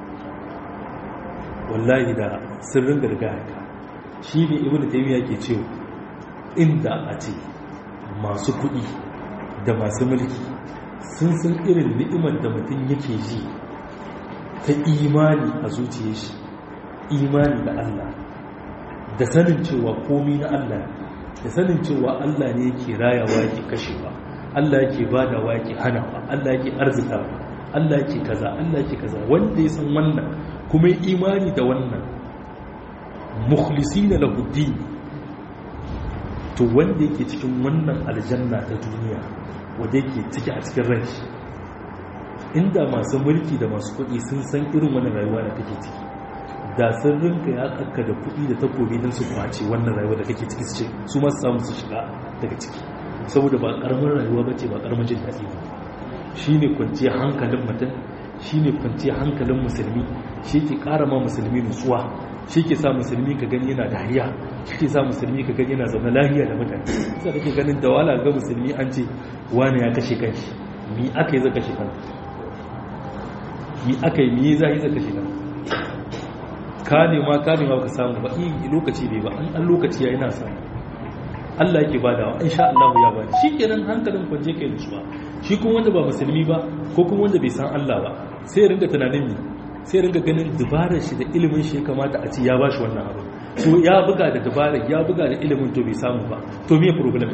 wallahi da sirrin gargaya ka shi ne ibnu taymiya ke cewa inda a ce masu kuɗi da masu mulki sun san irin ni'imar da mutum yake ji ta imani a zuciyar shi imani da Allah da sanin cewa komi na Allah da sanin cewa Allah ne yake rayawa yake kashewa Allah yake badawa yake hanawa Allah yake arzika Allah yake kaza Allah yake kaza wanda ya san wannan kuma imani da wannan mukhlisina lahu din to wanda yake cikin wannan aljanna ta duniya wanda yake ciki a cikin rai inda masu mulki da masu kuɗi sun san irin wannan rayuwa da kake ciki da sun rinka ya tsaka da kuɗi da takobi don su kwace wannan rayuwa da kake ciki su ce su masu samu su shiga daga ciki saboda ba ƙaramin rayuwa ba ce ba ƙaramin jin daɗi ba shi ne kwanciyar hankalin mutum shi ne kwanciyar hankalin musulmi shi ke ƙara ma musulmi nutsuwa shi ke sa musulmi ka gani yana dariya shi ke sa musulmi ka gani yana zaune lahiya da mutane sai da ke ganin da wala ga musulmi an ce wani ya kashe kanshi mi aka yi zaka kashe kanka mi aka yi mi za yi zaka kashe kanka ka nema ka nema ka samu ba yi lokaci bai ba an lokaci ya yana samu Allah yake badawa insha Allah ya bada shi kenan hankalin kwanje kai nutsuwa shi kuma wanda ba musulmi ba ko kuma wanda bai san Allah ba sai ya ringa tunanin mi sai ringa ganin dubarar shi da ilimin shi ya kamata a ci ya bashi wannan abu to ya buga da dubarar ya buga da ilimin to bai samu ba to me problem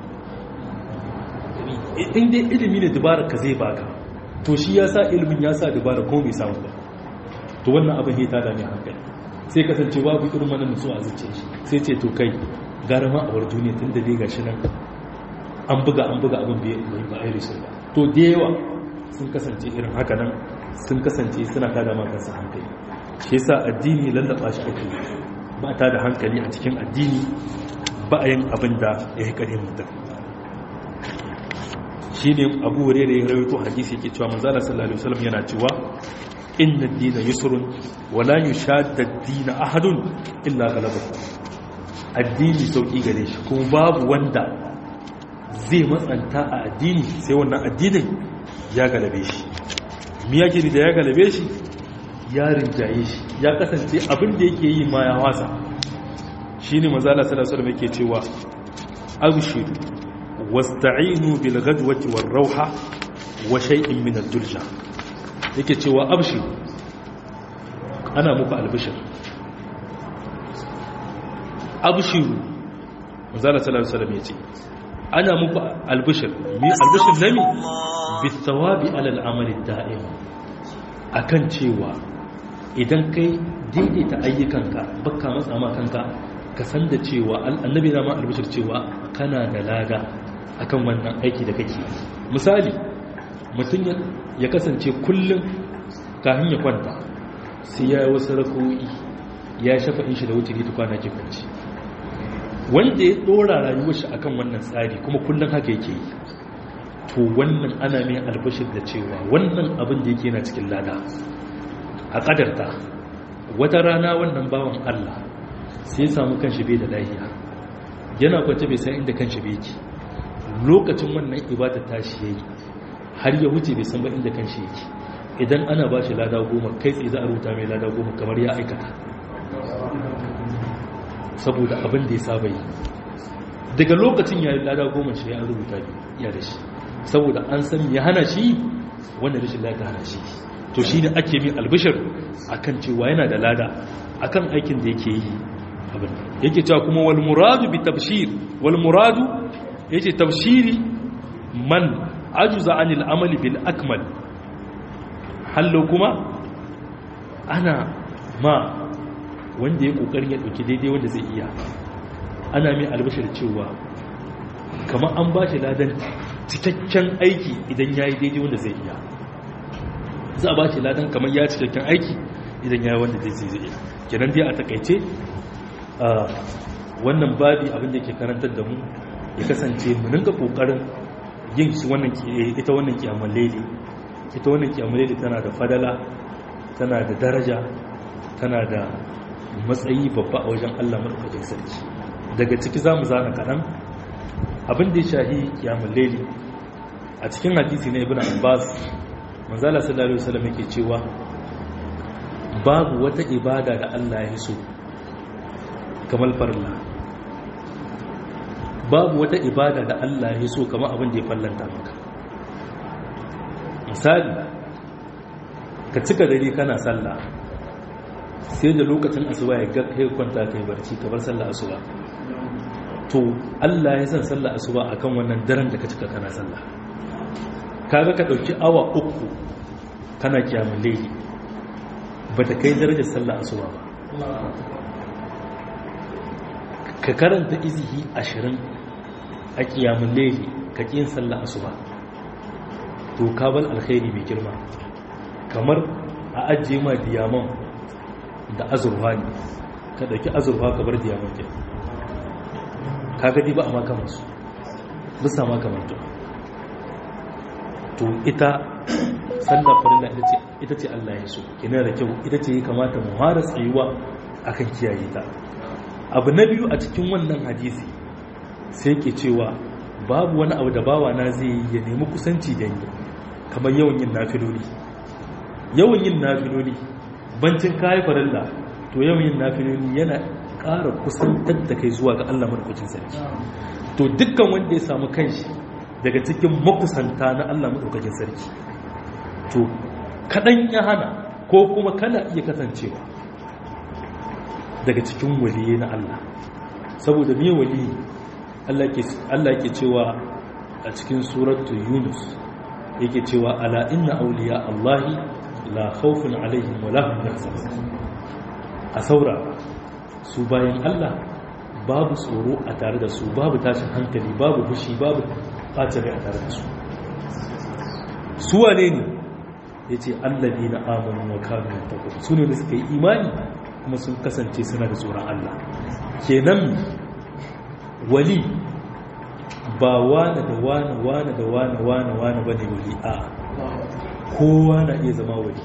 in dai ilimi ne dubarar ka zai baka to shi ya sa ilimin ya sa dubarar ko bai samu ba to wannan abin ya tada mai hankali sai kasance babu irin wannan nutsuwa a zuciya shi sai ce to kai gara ma a war duniya tun da dai gashi nan an buga an buga abin bai ba a risu ba to da yawa sun kasance irin haka nan sun kasance suna tada ma kansu hankali shi yasa addini lallaba shi ake ba ta da hankali a cikin addini ba a yin abin da ya yi ƙarin mutum shi ne abu wure da ya rawaito hadisi yake cewa manzala sallallahu alaihi wasallam yana cewa inna ad-dina yusrun wa la yushadda ad-dina ahadun illa ghalabahu addini sauki gare shi kuma babu wanda zai matsanta a addini sai wannan addinin ya galabe shi mi yake da ya galabe shi ya rinjaye shi ya kasance abin da yake yi ma ya wasa shine manzo Allah sallallahu alaihi wasallam yake cewa abshiru wasta'inu bil ghadwati war rauha wa shay'in min ad-dulja yake cewa abshiru ana muku albishir abshiru manzala sallallahu alaihi wasallam yace ana muku albishir mi albishir nami bithawabi ala al'amali da'im akan cewa idan kai daidaita ayyukanka baka matsa ma kanka ka san da cewa annabi na ma albishir cewa kana da lada akan wannan aiki da kake misali mutum ya kasance kullum kafin ya kwanta sai ya yi wasu rako'i ya shafa in shi da wuce ta kwana ke kwanci wanda ya dora rayuwar shi akan wannan tsari kuma kullum haka yake yi to wannan ana mai albashir da cewa wannan abin da yake yana cikin lada a kadarta wata rana wannan bawan Allah sai ya samu kanshi bai da lahiya yana kwance bai san inda kanshi bai yake lokacin wannan ibada tashi yayi har ya wuce bai san ba inda kanshi yake idan ana ba shi lada goma kai tsaye za a rubuta mai lada goma kamar ya aikata saboda abin da ya saba yi daga lokacin ya yi lada goma shi ya rubuta ya da shi saboda an san ya hana shi wanda rashin lada hana shi to shi ne ake min albishir akan cewa yana da lada akan aikin da yake yi abin yake cewa kuma wal muradu bi tabshir wal muradu yace tabshiri man ajuza anil amali bil akmal hallo kuma ana ma wanda ya kokarin ya dauki daidai wanda zai iya ana mai albashir cewa kamar an ba shi ladan cikakken aiki idan ya yi daidai wanda zai iya za a ba shi ladan kamar ya cikakken aiki idan ya yi wanda zai zai iya kenan dai a takaice wannan babi abin da ke karantar da mu ya kasance mu ninka kokarin yin shi wannan ita wannan kiyamul layli ita wannan kiyamul layli tana da fadala tana da daraja tana da matsayi babba a wajen Allah madaukakin sarki daga ciki zamu zana kadan abin da ya shahi kiyamul layli a cikin hadisi na ibnu abbas manzala sallallahu alaihi wasallam yake cewa babu wata ibada da Allah ya so kamar farilla babu wata ibada da Allah ya so kamar abin da ya fallanta maka misali ka cika dare kana sallah sai da lokacin asuba ya ga kai kwanta kai barci ka bar sallah asuba to Allah ya san sallah asuba akan wannan daren da ka cika kana sallah kaga ka dauki awa uku kana kiyamul layli bata kai darajar sallah asuba ba ka karanta izihi ashirin a kiyamun laili ka ƙin sallah asuba to kabal alkhairi mai girma kamar a ajiye ma diyaman da azurfa ne ka ɗauki azurfa ka bar diyaman ke ka gadi ba a makamansu bisa makamantu to ita sallah farilla ita ce Allah ya so kina da kyau ita ce ya kamata mu fara tsayuwa akan kiyaye ta abu na biyu a cikin wannan hadisi sai ke cewa babu wani abu da bawa na zai yi ya nemi kusanci da ni kamar yawan yin nafiloli yawan yin nafiloli bancin kayi farilla to yawan yin nafiloli yana ƙara kusantar da kai zuwa ga Allah madaukakin sarki to dukkan wanda ya samu kanshi daga cikin makusanta na Allah madaukakin sarki to kaɗan ya hana ko kuma kana iya kasancewa daga cikin waliye na Allah saboda me waliyi Allah ke cewa a cikin suratu Yunus yake cewa ala inna awliya Allahi la khawfun alaihim wa lahum yahzanun a saura su bayan Allah babu tsoro a tare da su babu tashin hankali babu fushi babu ɓacin rai a tare da su su wane ne yace allazi na amanu wa kanu yattaqun su ne da suka yi imani kuma sun kasance suna da tsoron Allah kenan wali ba wane da wane wane da wane wane wane bane wali a kowa na iya zama wali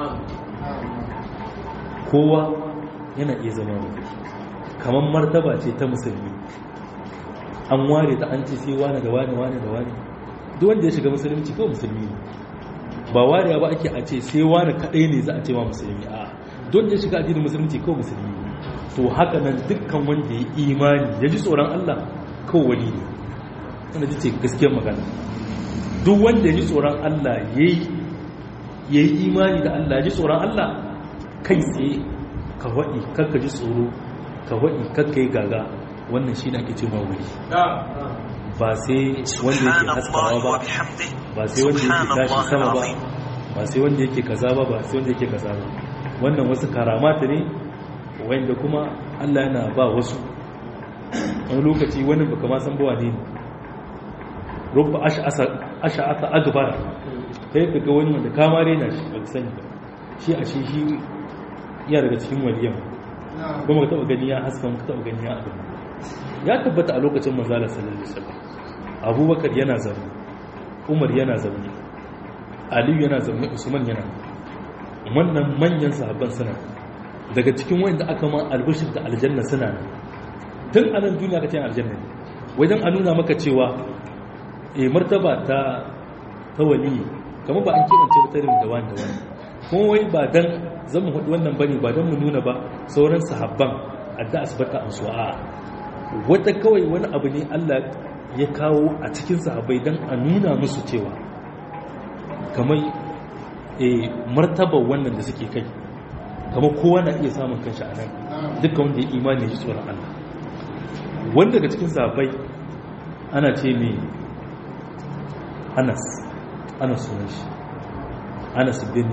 kowa yana iya zama wali kamar martaba ce ta musulmi an ware ta an ce sai wane da wane wane da wane duk wanda ya shiga musulunci kawai musulmi ne ba wariya ba ake a ce sai wane kadai ne za a ce ma musulmi a don ya shiga addinin musulunci kawai musulmi ne to haka nan dukkan wanda ya imani ya ji tsoron Allah kawai wani ne wanda ji ce gaskiyar magana duk wanda ya ji tsoron Allah ya yi imani da Allah ya ji tsoron Allah kai tsaye ka waɗi kakka ji tsoro ka waɗi kakka yi gaga wannan shi na ake ce ma wuri ba sai wanda yake haskawa ba ba sai wanda yake tashi sama ba ba sai wanda yake kaza ba ba sai wanda yake kaza ba wannan wasu karamata ne wanda kuma Allah yana ba wasu wani lokaci wani baka ma san bawa ne rubba asha'ata agbara kai ka ga wani wanda kamare na shi ba sani ba shi a shi shi ya daga cikin waliyan kuma ka taba gani ya haskan ka taba gani ya abin ya tabbata a lokacin manzala sallallahu alaihi wasallam abubakar yana zaune umar yana zaune aliyu yana zaune usman yana wannan manyan sahabban suna daga cikin wanda aka ma albishir da aljanna suna nan tun anan duniya ka ce aljanna ne wajen a nuna maka cewa e martaba ta ta wali kamar ba an kebance ba tarin da wani da wani kuma wai ba dan zan mu hudu wannan bane ba dan mu nuna ba sauran sahabban adda asbata an su'a wata kawai wani abu ne Allah ya kawo a cikin sahabbai dan a nuna musu cewa kamar e martaba wannan da suke kai kamar kowa na iya samun kanshi a nan dukkan wanda ya imani ya ji tsoron Allah wanda daga cikin sahabbai ana ce mai anas anas sunan shi anas bin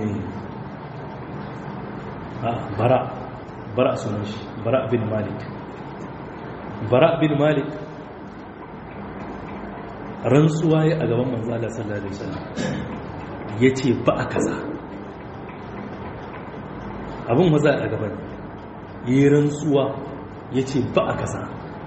a bara bara sunan shi bara bin malik bara bin malik rantsuwa ya a gaban manzala sallallahu alaihi wasallam ya ce ba a kaza abin maza a gaban yi rantsuwa ya ce ba a kaza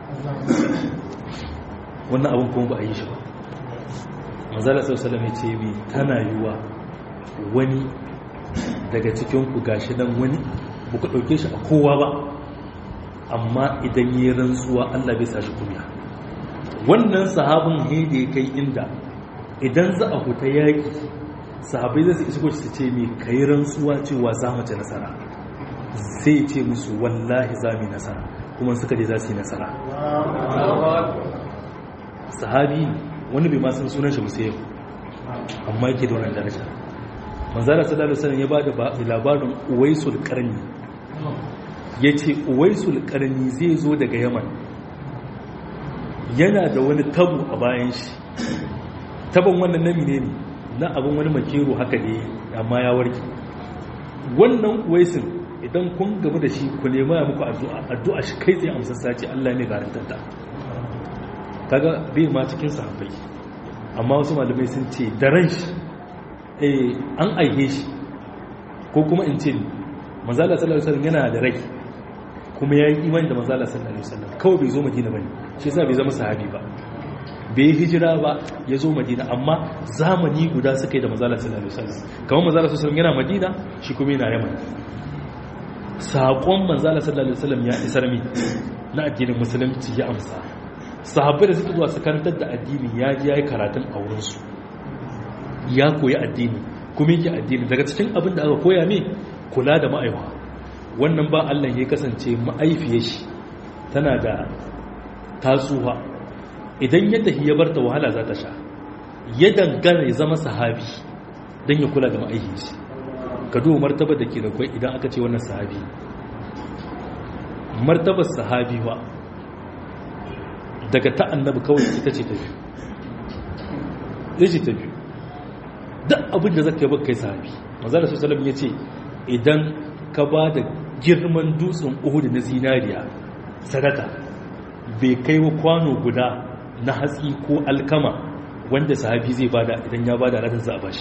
wannan abin kuma ba a yi shi ba manzala sallallahu ya ce mai tana yiwa wani daga cikinku gashi dan wani ba ku ɗauke shi a kowa ba amma idan yi rantsuwa allah bai sa shi kumya wannan sahabin hede kai inda idan za a huta yaƙi sahabai zai su isko su ce mai kai rantsuwa cewa za mu ci nasara sai ce musu wallahi za mu yi nasara kuma suka je za su yi nasara sahabi wani bai masu sunan shi musayi amma yake da wannan daraja manzara sallallahu alaihi wasallam ya ba da labarin uwaisul qarni yace uwaisul qarni zai zo daga yaman yana da wani tabu a bayan shi taban wannan nami ne ne na abin wani makero haka ne amma ya warke wannan uwaisin idan kun gamu da shi ku nema ya muku addu'a addu'a shi kai tsaye amsassa ce Allah ne garantar ta kaga bai ma cikin sahabbai amma wasu malamai sun ce da ran shi eh an aihe shi ko kuma in ce manzala sallallahu alaihi wasallam yana da rai kuma ya yi imani da manzala sallallahu alaihi wasallam kawai bai zo madina bane shi yasa bai zama sahabi ba bai hijira ba ya zo madina amma zamani guda suka yi da manzala sallallahu alaihi wasallam kamar manzala sallallahu alaihi wasallam yana madina shi kuma yana yaman saƙon manzala sallallahu alaihi wasallam ya isar mi na addinin musulunci ya amsa sahabbai da suka zuwa su karantar da addini ya ji yayi karatun a wurin su ya koyi addini kuma yake addini daga cikin abin da aka koya mai kula da ma'aiwa wannan ba Allah ya kasance ma'aifiyar shi tana da tasuwa idan ya tafi ya bar ta wahala za ta sha ya dangana ya zama sahabi don ya kula da ma'aifiyar shi ka duba martaba da ke da kwai idan aka ce wannan sahabi martabar sahabi ba daga ta annabi kawai ita ce ta biyu ita ce ta biyu duk abin da zaka yi baka kai sahabi manzala sallallahu ya ce idan ka ba da girman dutsen uhudu na zinariya sadaka bai kai wa kwano guda na hatsi ko alkama wanda sahabi zai bada idan ya bada ranar za a bashi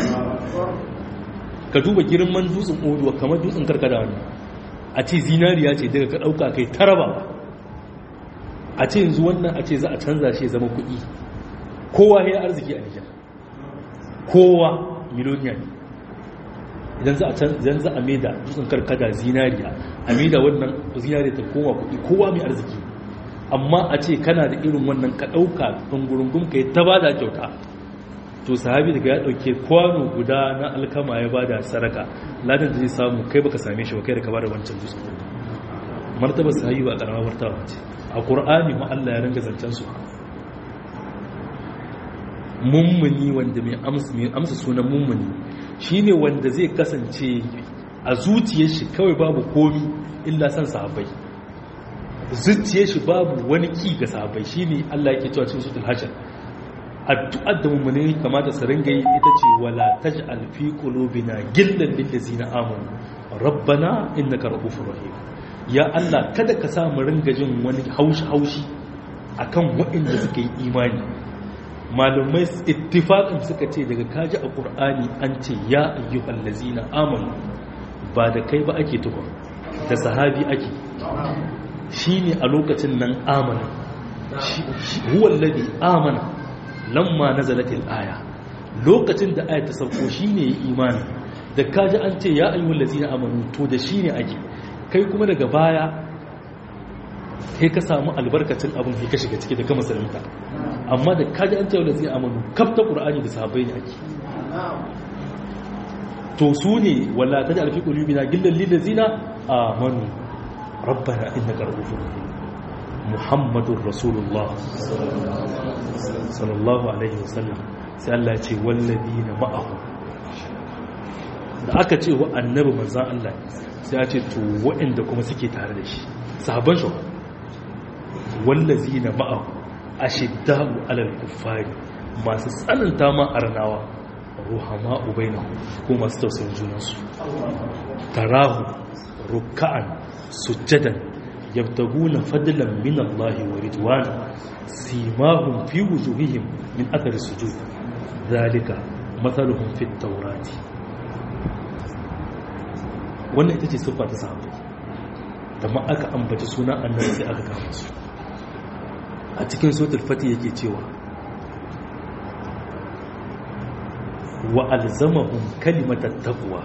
ka duba girman dutsen uhudu kamar dutsen karkada wani a ce zinariya ce daga ka ɗauka kai taraba a ce yanzu wannan a ce za a canza shi zama kuɗi kowa ya arziki a nijar kowa miloniya ne idan za a idan za a maida dutsen karkada zinariya a maida wannan zinariya ta koma kuɗi kowa mai arziki amma a ce kana da irin wannan ka ɗauka ɗungurungun ka yi ta ba da kyauta to sahabi daga ya ɗauke kwano guda na alkama ya ba da saraka ladan da zai samu kai baka same shi ba kai da ka ba da wancan dutsen martaba sahabi ba ƙaramar martaba ce a ƙur'ani ma Allah ya ringa zancen su mummuni wanda mai amsa sunan mummuni shine wanda zai kasance a zuciyar shi kawai babu komi illa san sahabbai zuciyar shi babu wani ki ga sahabbai shine Allah yake cewa cikin suratul hashar addu'ar da mummuni kamata su ringa yi ita ce wala taj'al fi qulubina gillan lil ladzina amanu rabbana innaka ra'ufur rahim ya Allah kada ka sa mu ringa jin wani haushi haushi akan waɗanda suka yi imani malumai ittifaqin suka ce daga kaji a qur'ani an ce ya ayyuhal ladzina amanu ba da kai ba ake tukun da sahabi ake shine a lokacin nan amana huwa alladhi amana lamma nazalat al-aya lokacin da aya ta sauko shine ya imani da kaji an ce ya ayyuhal ladzina amanu to da shine ake kai kuma daga baya kai ka samu albarkacin abin kai ka shiga ciki da kama musulunta amma da kaji an cewa da zai amanu kafta ƙura'ani da sahabbai ne ake to su ne wala ta da alfi ƙulubi na gillan lilin zina a manu rabbana inna ƙarfufin muhammadun rasulullah sallallahu alaihi wasallam sai Allah ce wallabi na ma'ahu da aka ce wa annabi manzan Allah sai ya ce to waɗanda kuma suke tare da shi sahabban shi wallazi na ma'ahu ashidda'u alal kuffari masu tsananta ma arnawa ruhama ubainahu ko masu tausayin junansu tarahu ruk'an sujjadan yabtaguna fadlan min Allah wa ridwana simahum fi wujuhihim min athari sujud zalika mathaluhum fit tawrati wannan ita ce siffa ta sahabbai da ma aka ambaci suna annabi sai aka kama su a cikin sotul fati yake cewa wa alzamahum kalimatat taqwa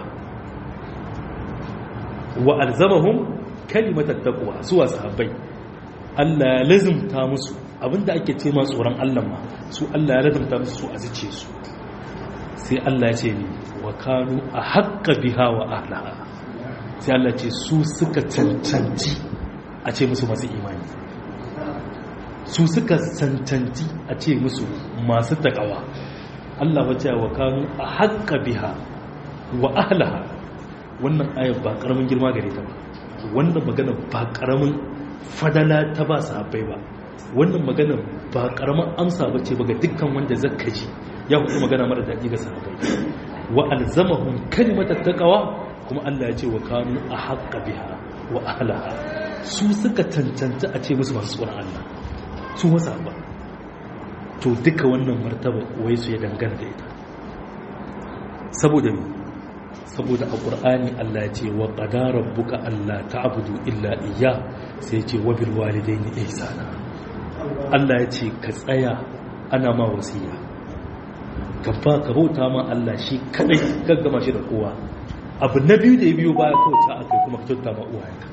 wa alzamahum kalimatat taqwa suwa sahabbai Allah ya lazimta musu abinda ake ce ma tsoron Allah ma su Allah ya lazimta musu su a zuce su sai Allah ya ce ni wa kanu a haƙƙa biha wa ahlaha sai Allah ce su suka cancanci a ce musu masu imani su suka cancanci a ce musu masu takawa Allah wace wa kanu a haƙƙa biha wa ahlaha wannan ayar ba ƙaramin girma gare ta ba wannan magana ba ƙaramin fadala ta ba sahabbai ba wannan magana ba ƙaramin amsa ba ce ba ga dukkan wanda zaka ji ya hudu magana mara daɗi ga sahabbai wa alzamahum kalimatat taqwa kuma Allah ya ce wa kanu a haƙa biha wa ahlaha su suka cancanta a ce musu masu tsoron Allah su wasa ba to duka wannan martaba wai su ya dangana da ita saboda me saboda a ƙur'ani Allah ya ce wa qadara rabbuka alla ta'budu illa iyya sai ya ce wa bil walidayni ihsana Allah ya ce ka tsaya ana ma wasiya ka ba ka bauta ma Allah shi kadai gaggama shi da kowa abu na biyu da ya biyo baya kawai ta aka kuma ka kyauta ma uwayenka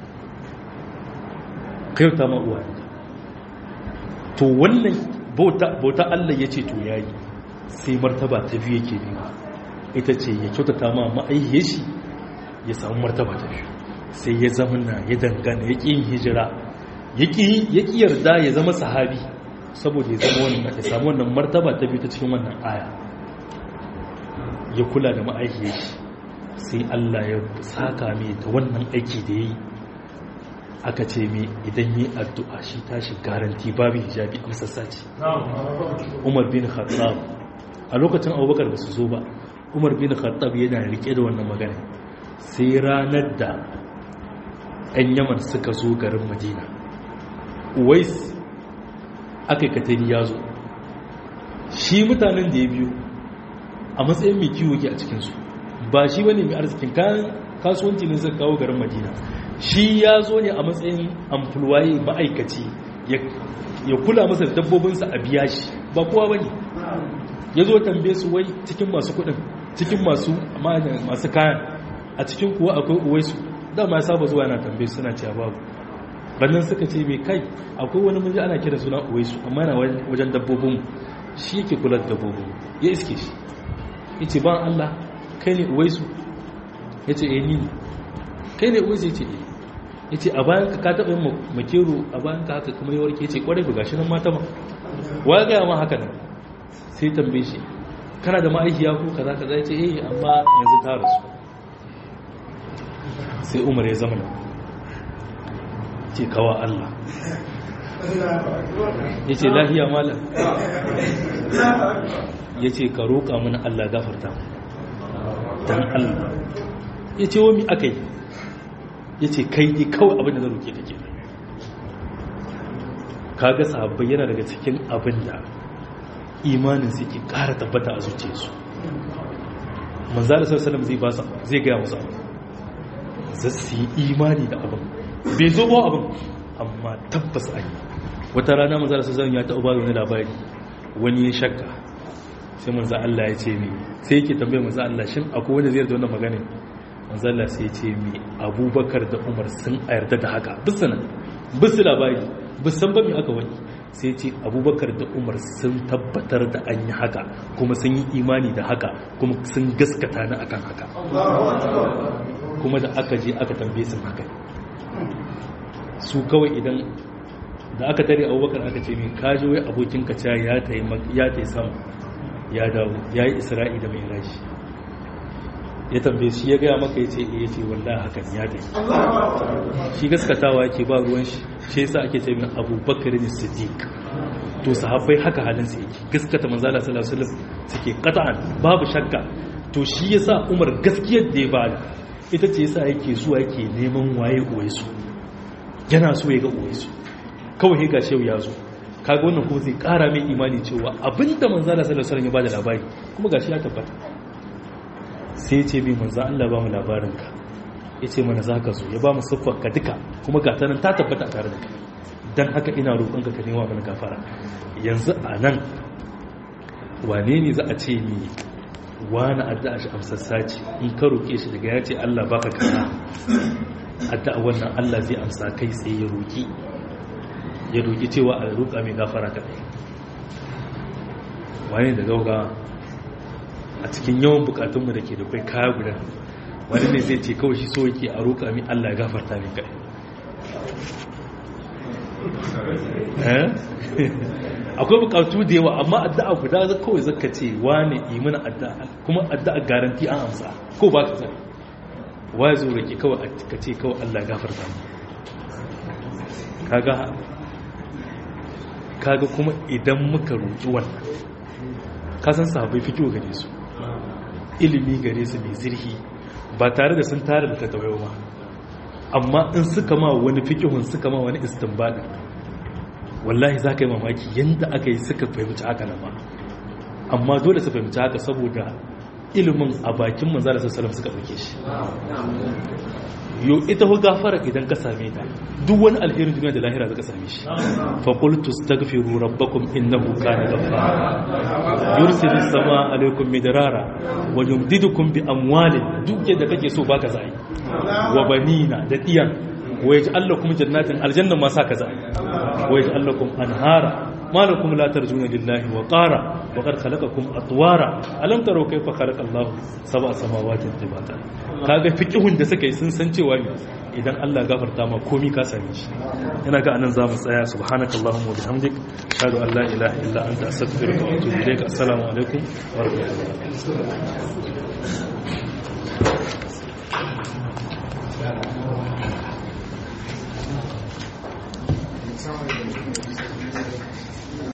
ka kyauta ma uwayenka to wannan bauta Allah ya ce to yayi sai martaba ta biyu yake nema ita ce ya kyautata ma ma'aihiyar shi ya samu martaba ta biyu sai ya zamana ya dangana ya ƙi yin hijira ya ƙi yarda ya zama sahabi saboda ya zama wannan ya samu wannan martaba ta biyu ta cikin wannan aya ya kula da ma'aikiyar shi sai Allah ya saka mai ta wannan aiki da ya yi aka ce mai idan yi addu'a shi tashi garanti babu hijabi amsassa ce umar bin khattab a lokacin abubakar ba su zo ba umar bin khattab yana rike da wannan magana sai ranar da 'yan yaman suka zo garin madina uwais aka yi katari ya zo shi mutanen da ya biyu a matsayin mai kiwo ke a cikinsu ba shi wani mai arzikin kayan kasuwanci ne zai kawo garin madina shi ya zo ne a matsayin amfulwaye ma'aikaci ya kula masa da dabbobinsa a biya shi ba kowa ba ne ya zo tambaye su wai cikin masu kudin cikin masu masu kayan a cikin kuwa akwai uwaisu dama ya saba zuwa yana tambaye suna cewa babu rannan suka ce mai kai akwai wani mun ji ana kira suna uwaisu amma yana wajen dabbobin shi yake kula da dabbobin ya iske shi ya ce ban Allah kai ne uwaisu ya ce eh ni ne kai ne uwaisu ya ce eh ya ce a bayan ka ka taɓa yin makero a bayan ka haka kuma yawar ke ce kwarai ba gashi nan mata ma wa gaya ma haka nan sai tambaye shi kana da ma'aikiya ko kaza kaza ya ce eh amma yanzu ta rasu sai umar ya zama ce kawa Allah ya ce lahiya malam ya ce ka roƙa mana Allah gafarta don Allah ya ce wami aka yi ya ce kai ne kawai abin da na roƙe da ke kaga sahabbai yana daga cikin abin da imanin su ke ƙara tabbata a zuciyarsu manzara sassalam zai ba zai gaya musu abu za su yi imani da abin bai zo ba abin amma tabbas an yi wata rana manzara sassalam ya taɓa ba wani labari wani ya shakka sai manza Allah ya ce mi sai yake tambaye manza Allah shin akwai wanda zai yarda wannan magana manza Allah sai ya ce mi abubakar da umar sun yarda da haka bisu nan bisu labari bisan ba mi aka wani sai ce abubakar da umar sun tabbatar da an yi haka kuma sun yi imani da haka kuma sun gaskata ni akan haka kuma da aka je aka tambaye su haka su kawai idan da aka tare abubakar aka ce mai kaji wai abokin ka ya ta yi sama ya dawo ya yi isra'i da mai rashi ya tambaye shi ya gaya maka ya ce ya ce wallah hakan ya dai shi gaskatawa yake ba ruwan shi shi yasa ake ce min abubakar ne siddiq to sahabbai haka halin su yake gaskata manzala sallallahu alaihi wasallam suke qat'an babu shakka to shi yasa umar gaskiyar da ya bada ita ce yasa yake zuwa yake neman waye uwaisu yana so ya ga uwaisu kawai ga shehu ya zo kaga wannan kuma zai kara mai imani cewa abinda manzala sallallahu alaihi wasallam ya bada labari kuma gashi ya tabbata sai ce bi manzo Allah ba mu labarinka ya ce mana za ka zo ya ba mu siffar ka duka kuma ga ta nan ta tabbata a tare da kai don haka ina roƙon ka nema mana gafara yanzu a nan wane ne za a ce ni wani addu'a shi amsassa ce in ka roƙe shi daga ya ce Allah baka kana addu'a wannan Allah zai amsa kai tsaye ya roƙi ya roƙi cewa a roƙa mai gafara kaɗai wani da gauga a cikin yawan bukatunmu da ke da kai kaya guda wani ne zai ce kawai shi so yake a roƙa mai Allah ya gafarta mai kai akwai bukatu da yawa amma addu'a guda za kawai zaka ce wane imana addu'a kuma addu'a garanti an amsa ko ba ka sani waye zo rake kawai ka ce kawai Allah ya gafarta mu kaga kaga kuma idan muka roƙi wannan ka san sahabbai fito gare su ilimi gare su mai zirhi ba tare da sun tare da tattawayo ba amma in suka ma wani fikihun suka ma wani istinbadin wallahi za ka yi mamaki yadda aka yi suka fahimci haka na ba amma dole su fahimci haka saboda ilimin a bakin manzala sassalam suka ɗauke shi yau ita hu gafara idan ka same ta duk wani alherin duniya da lahira zaka same shi fa qultu astaghfiru rabbakum innahu kana ghaffara yursilu samaa alaykum midrara wa yumdidukum bi amwalin duk yadda kake so baka zai wa banina da diyan wa yaj'al lakum jannatin aljanna ma saka zai wa yaj'al lakum anhara ما لكم لا ترجون لله وقارا وقد خلقكم أطوارا ألم تروا كيف خلق الله سبع سماوات طباقا kaga fiqhun da suka yi sun san cewa ne idan Allah gafarta ma komi ka same shi ina ga anan zamu tsaya subhanakallahumma wa bihamdik ashhadu an la ilaha illa anta astaghfiruka wa atubu ilaik assalamu alaikum wa rahmatullahi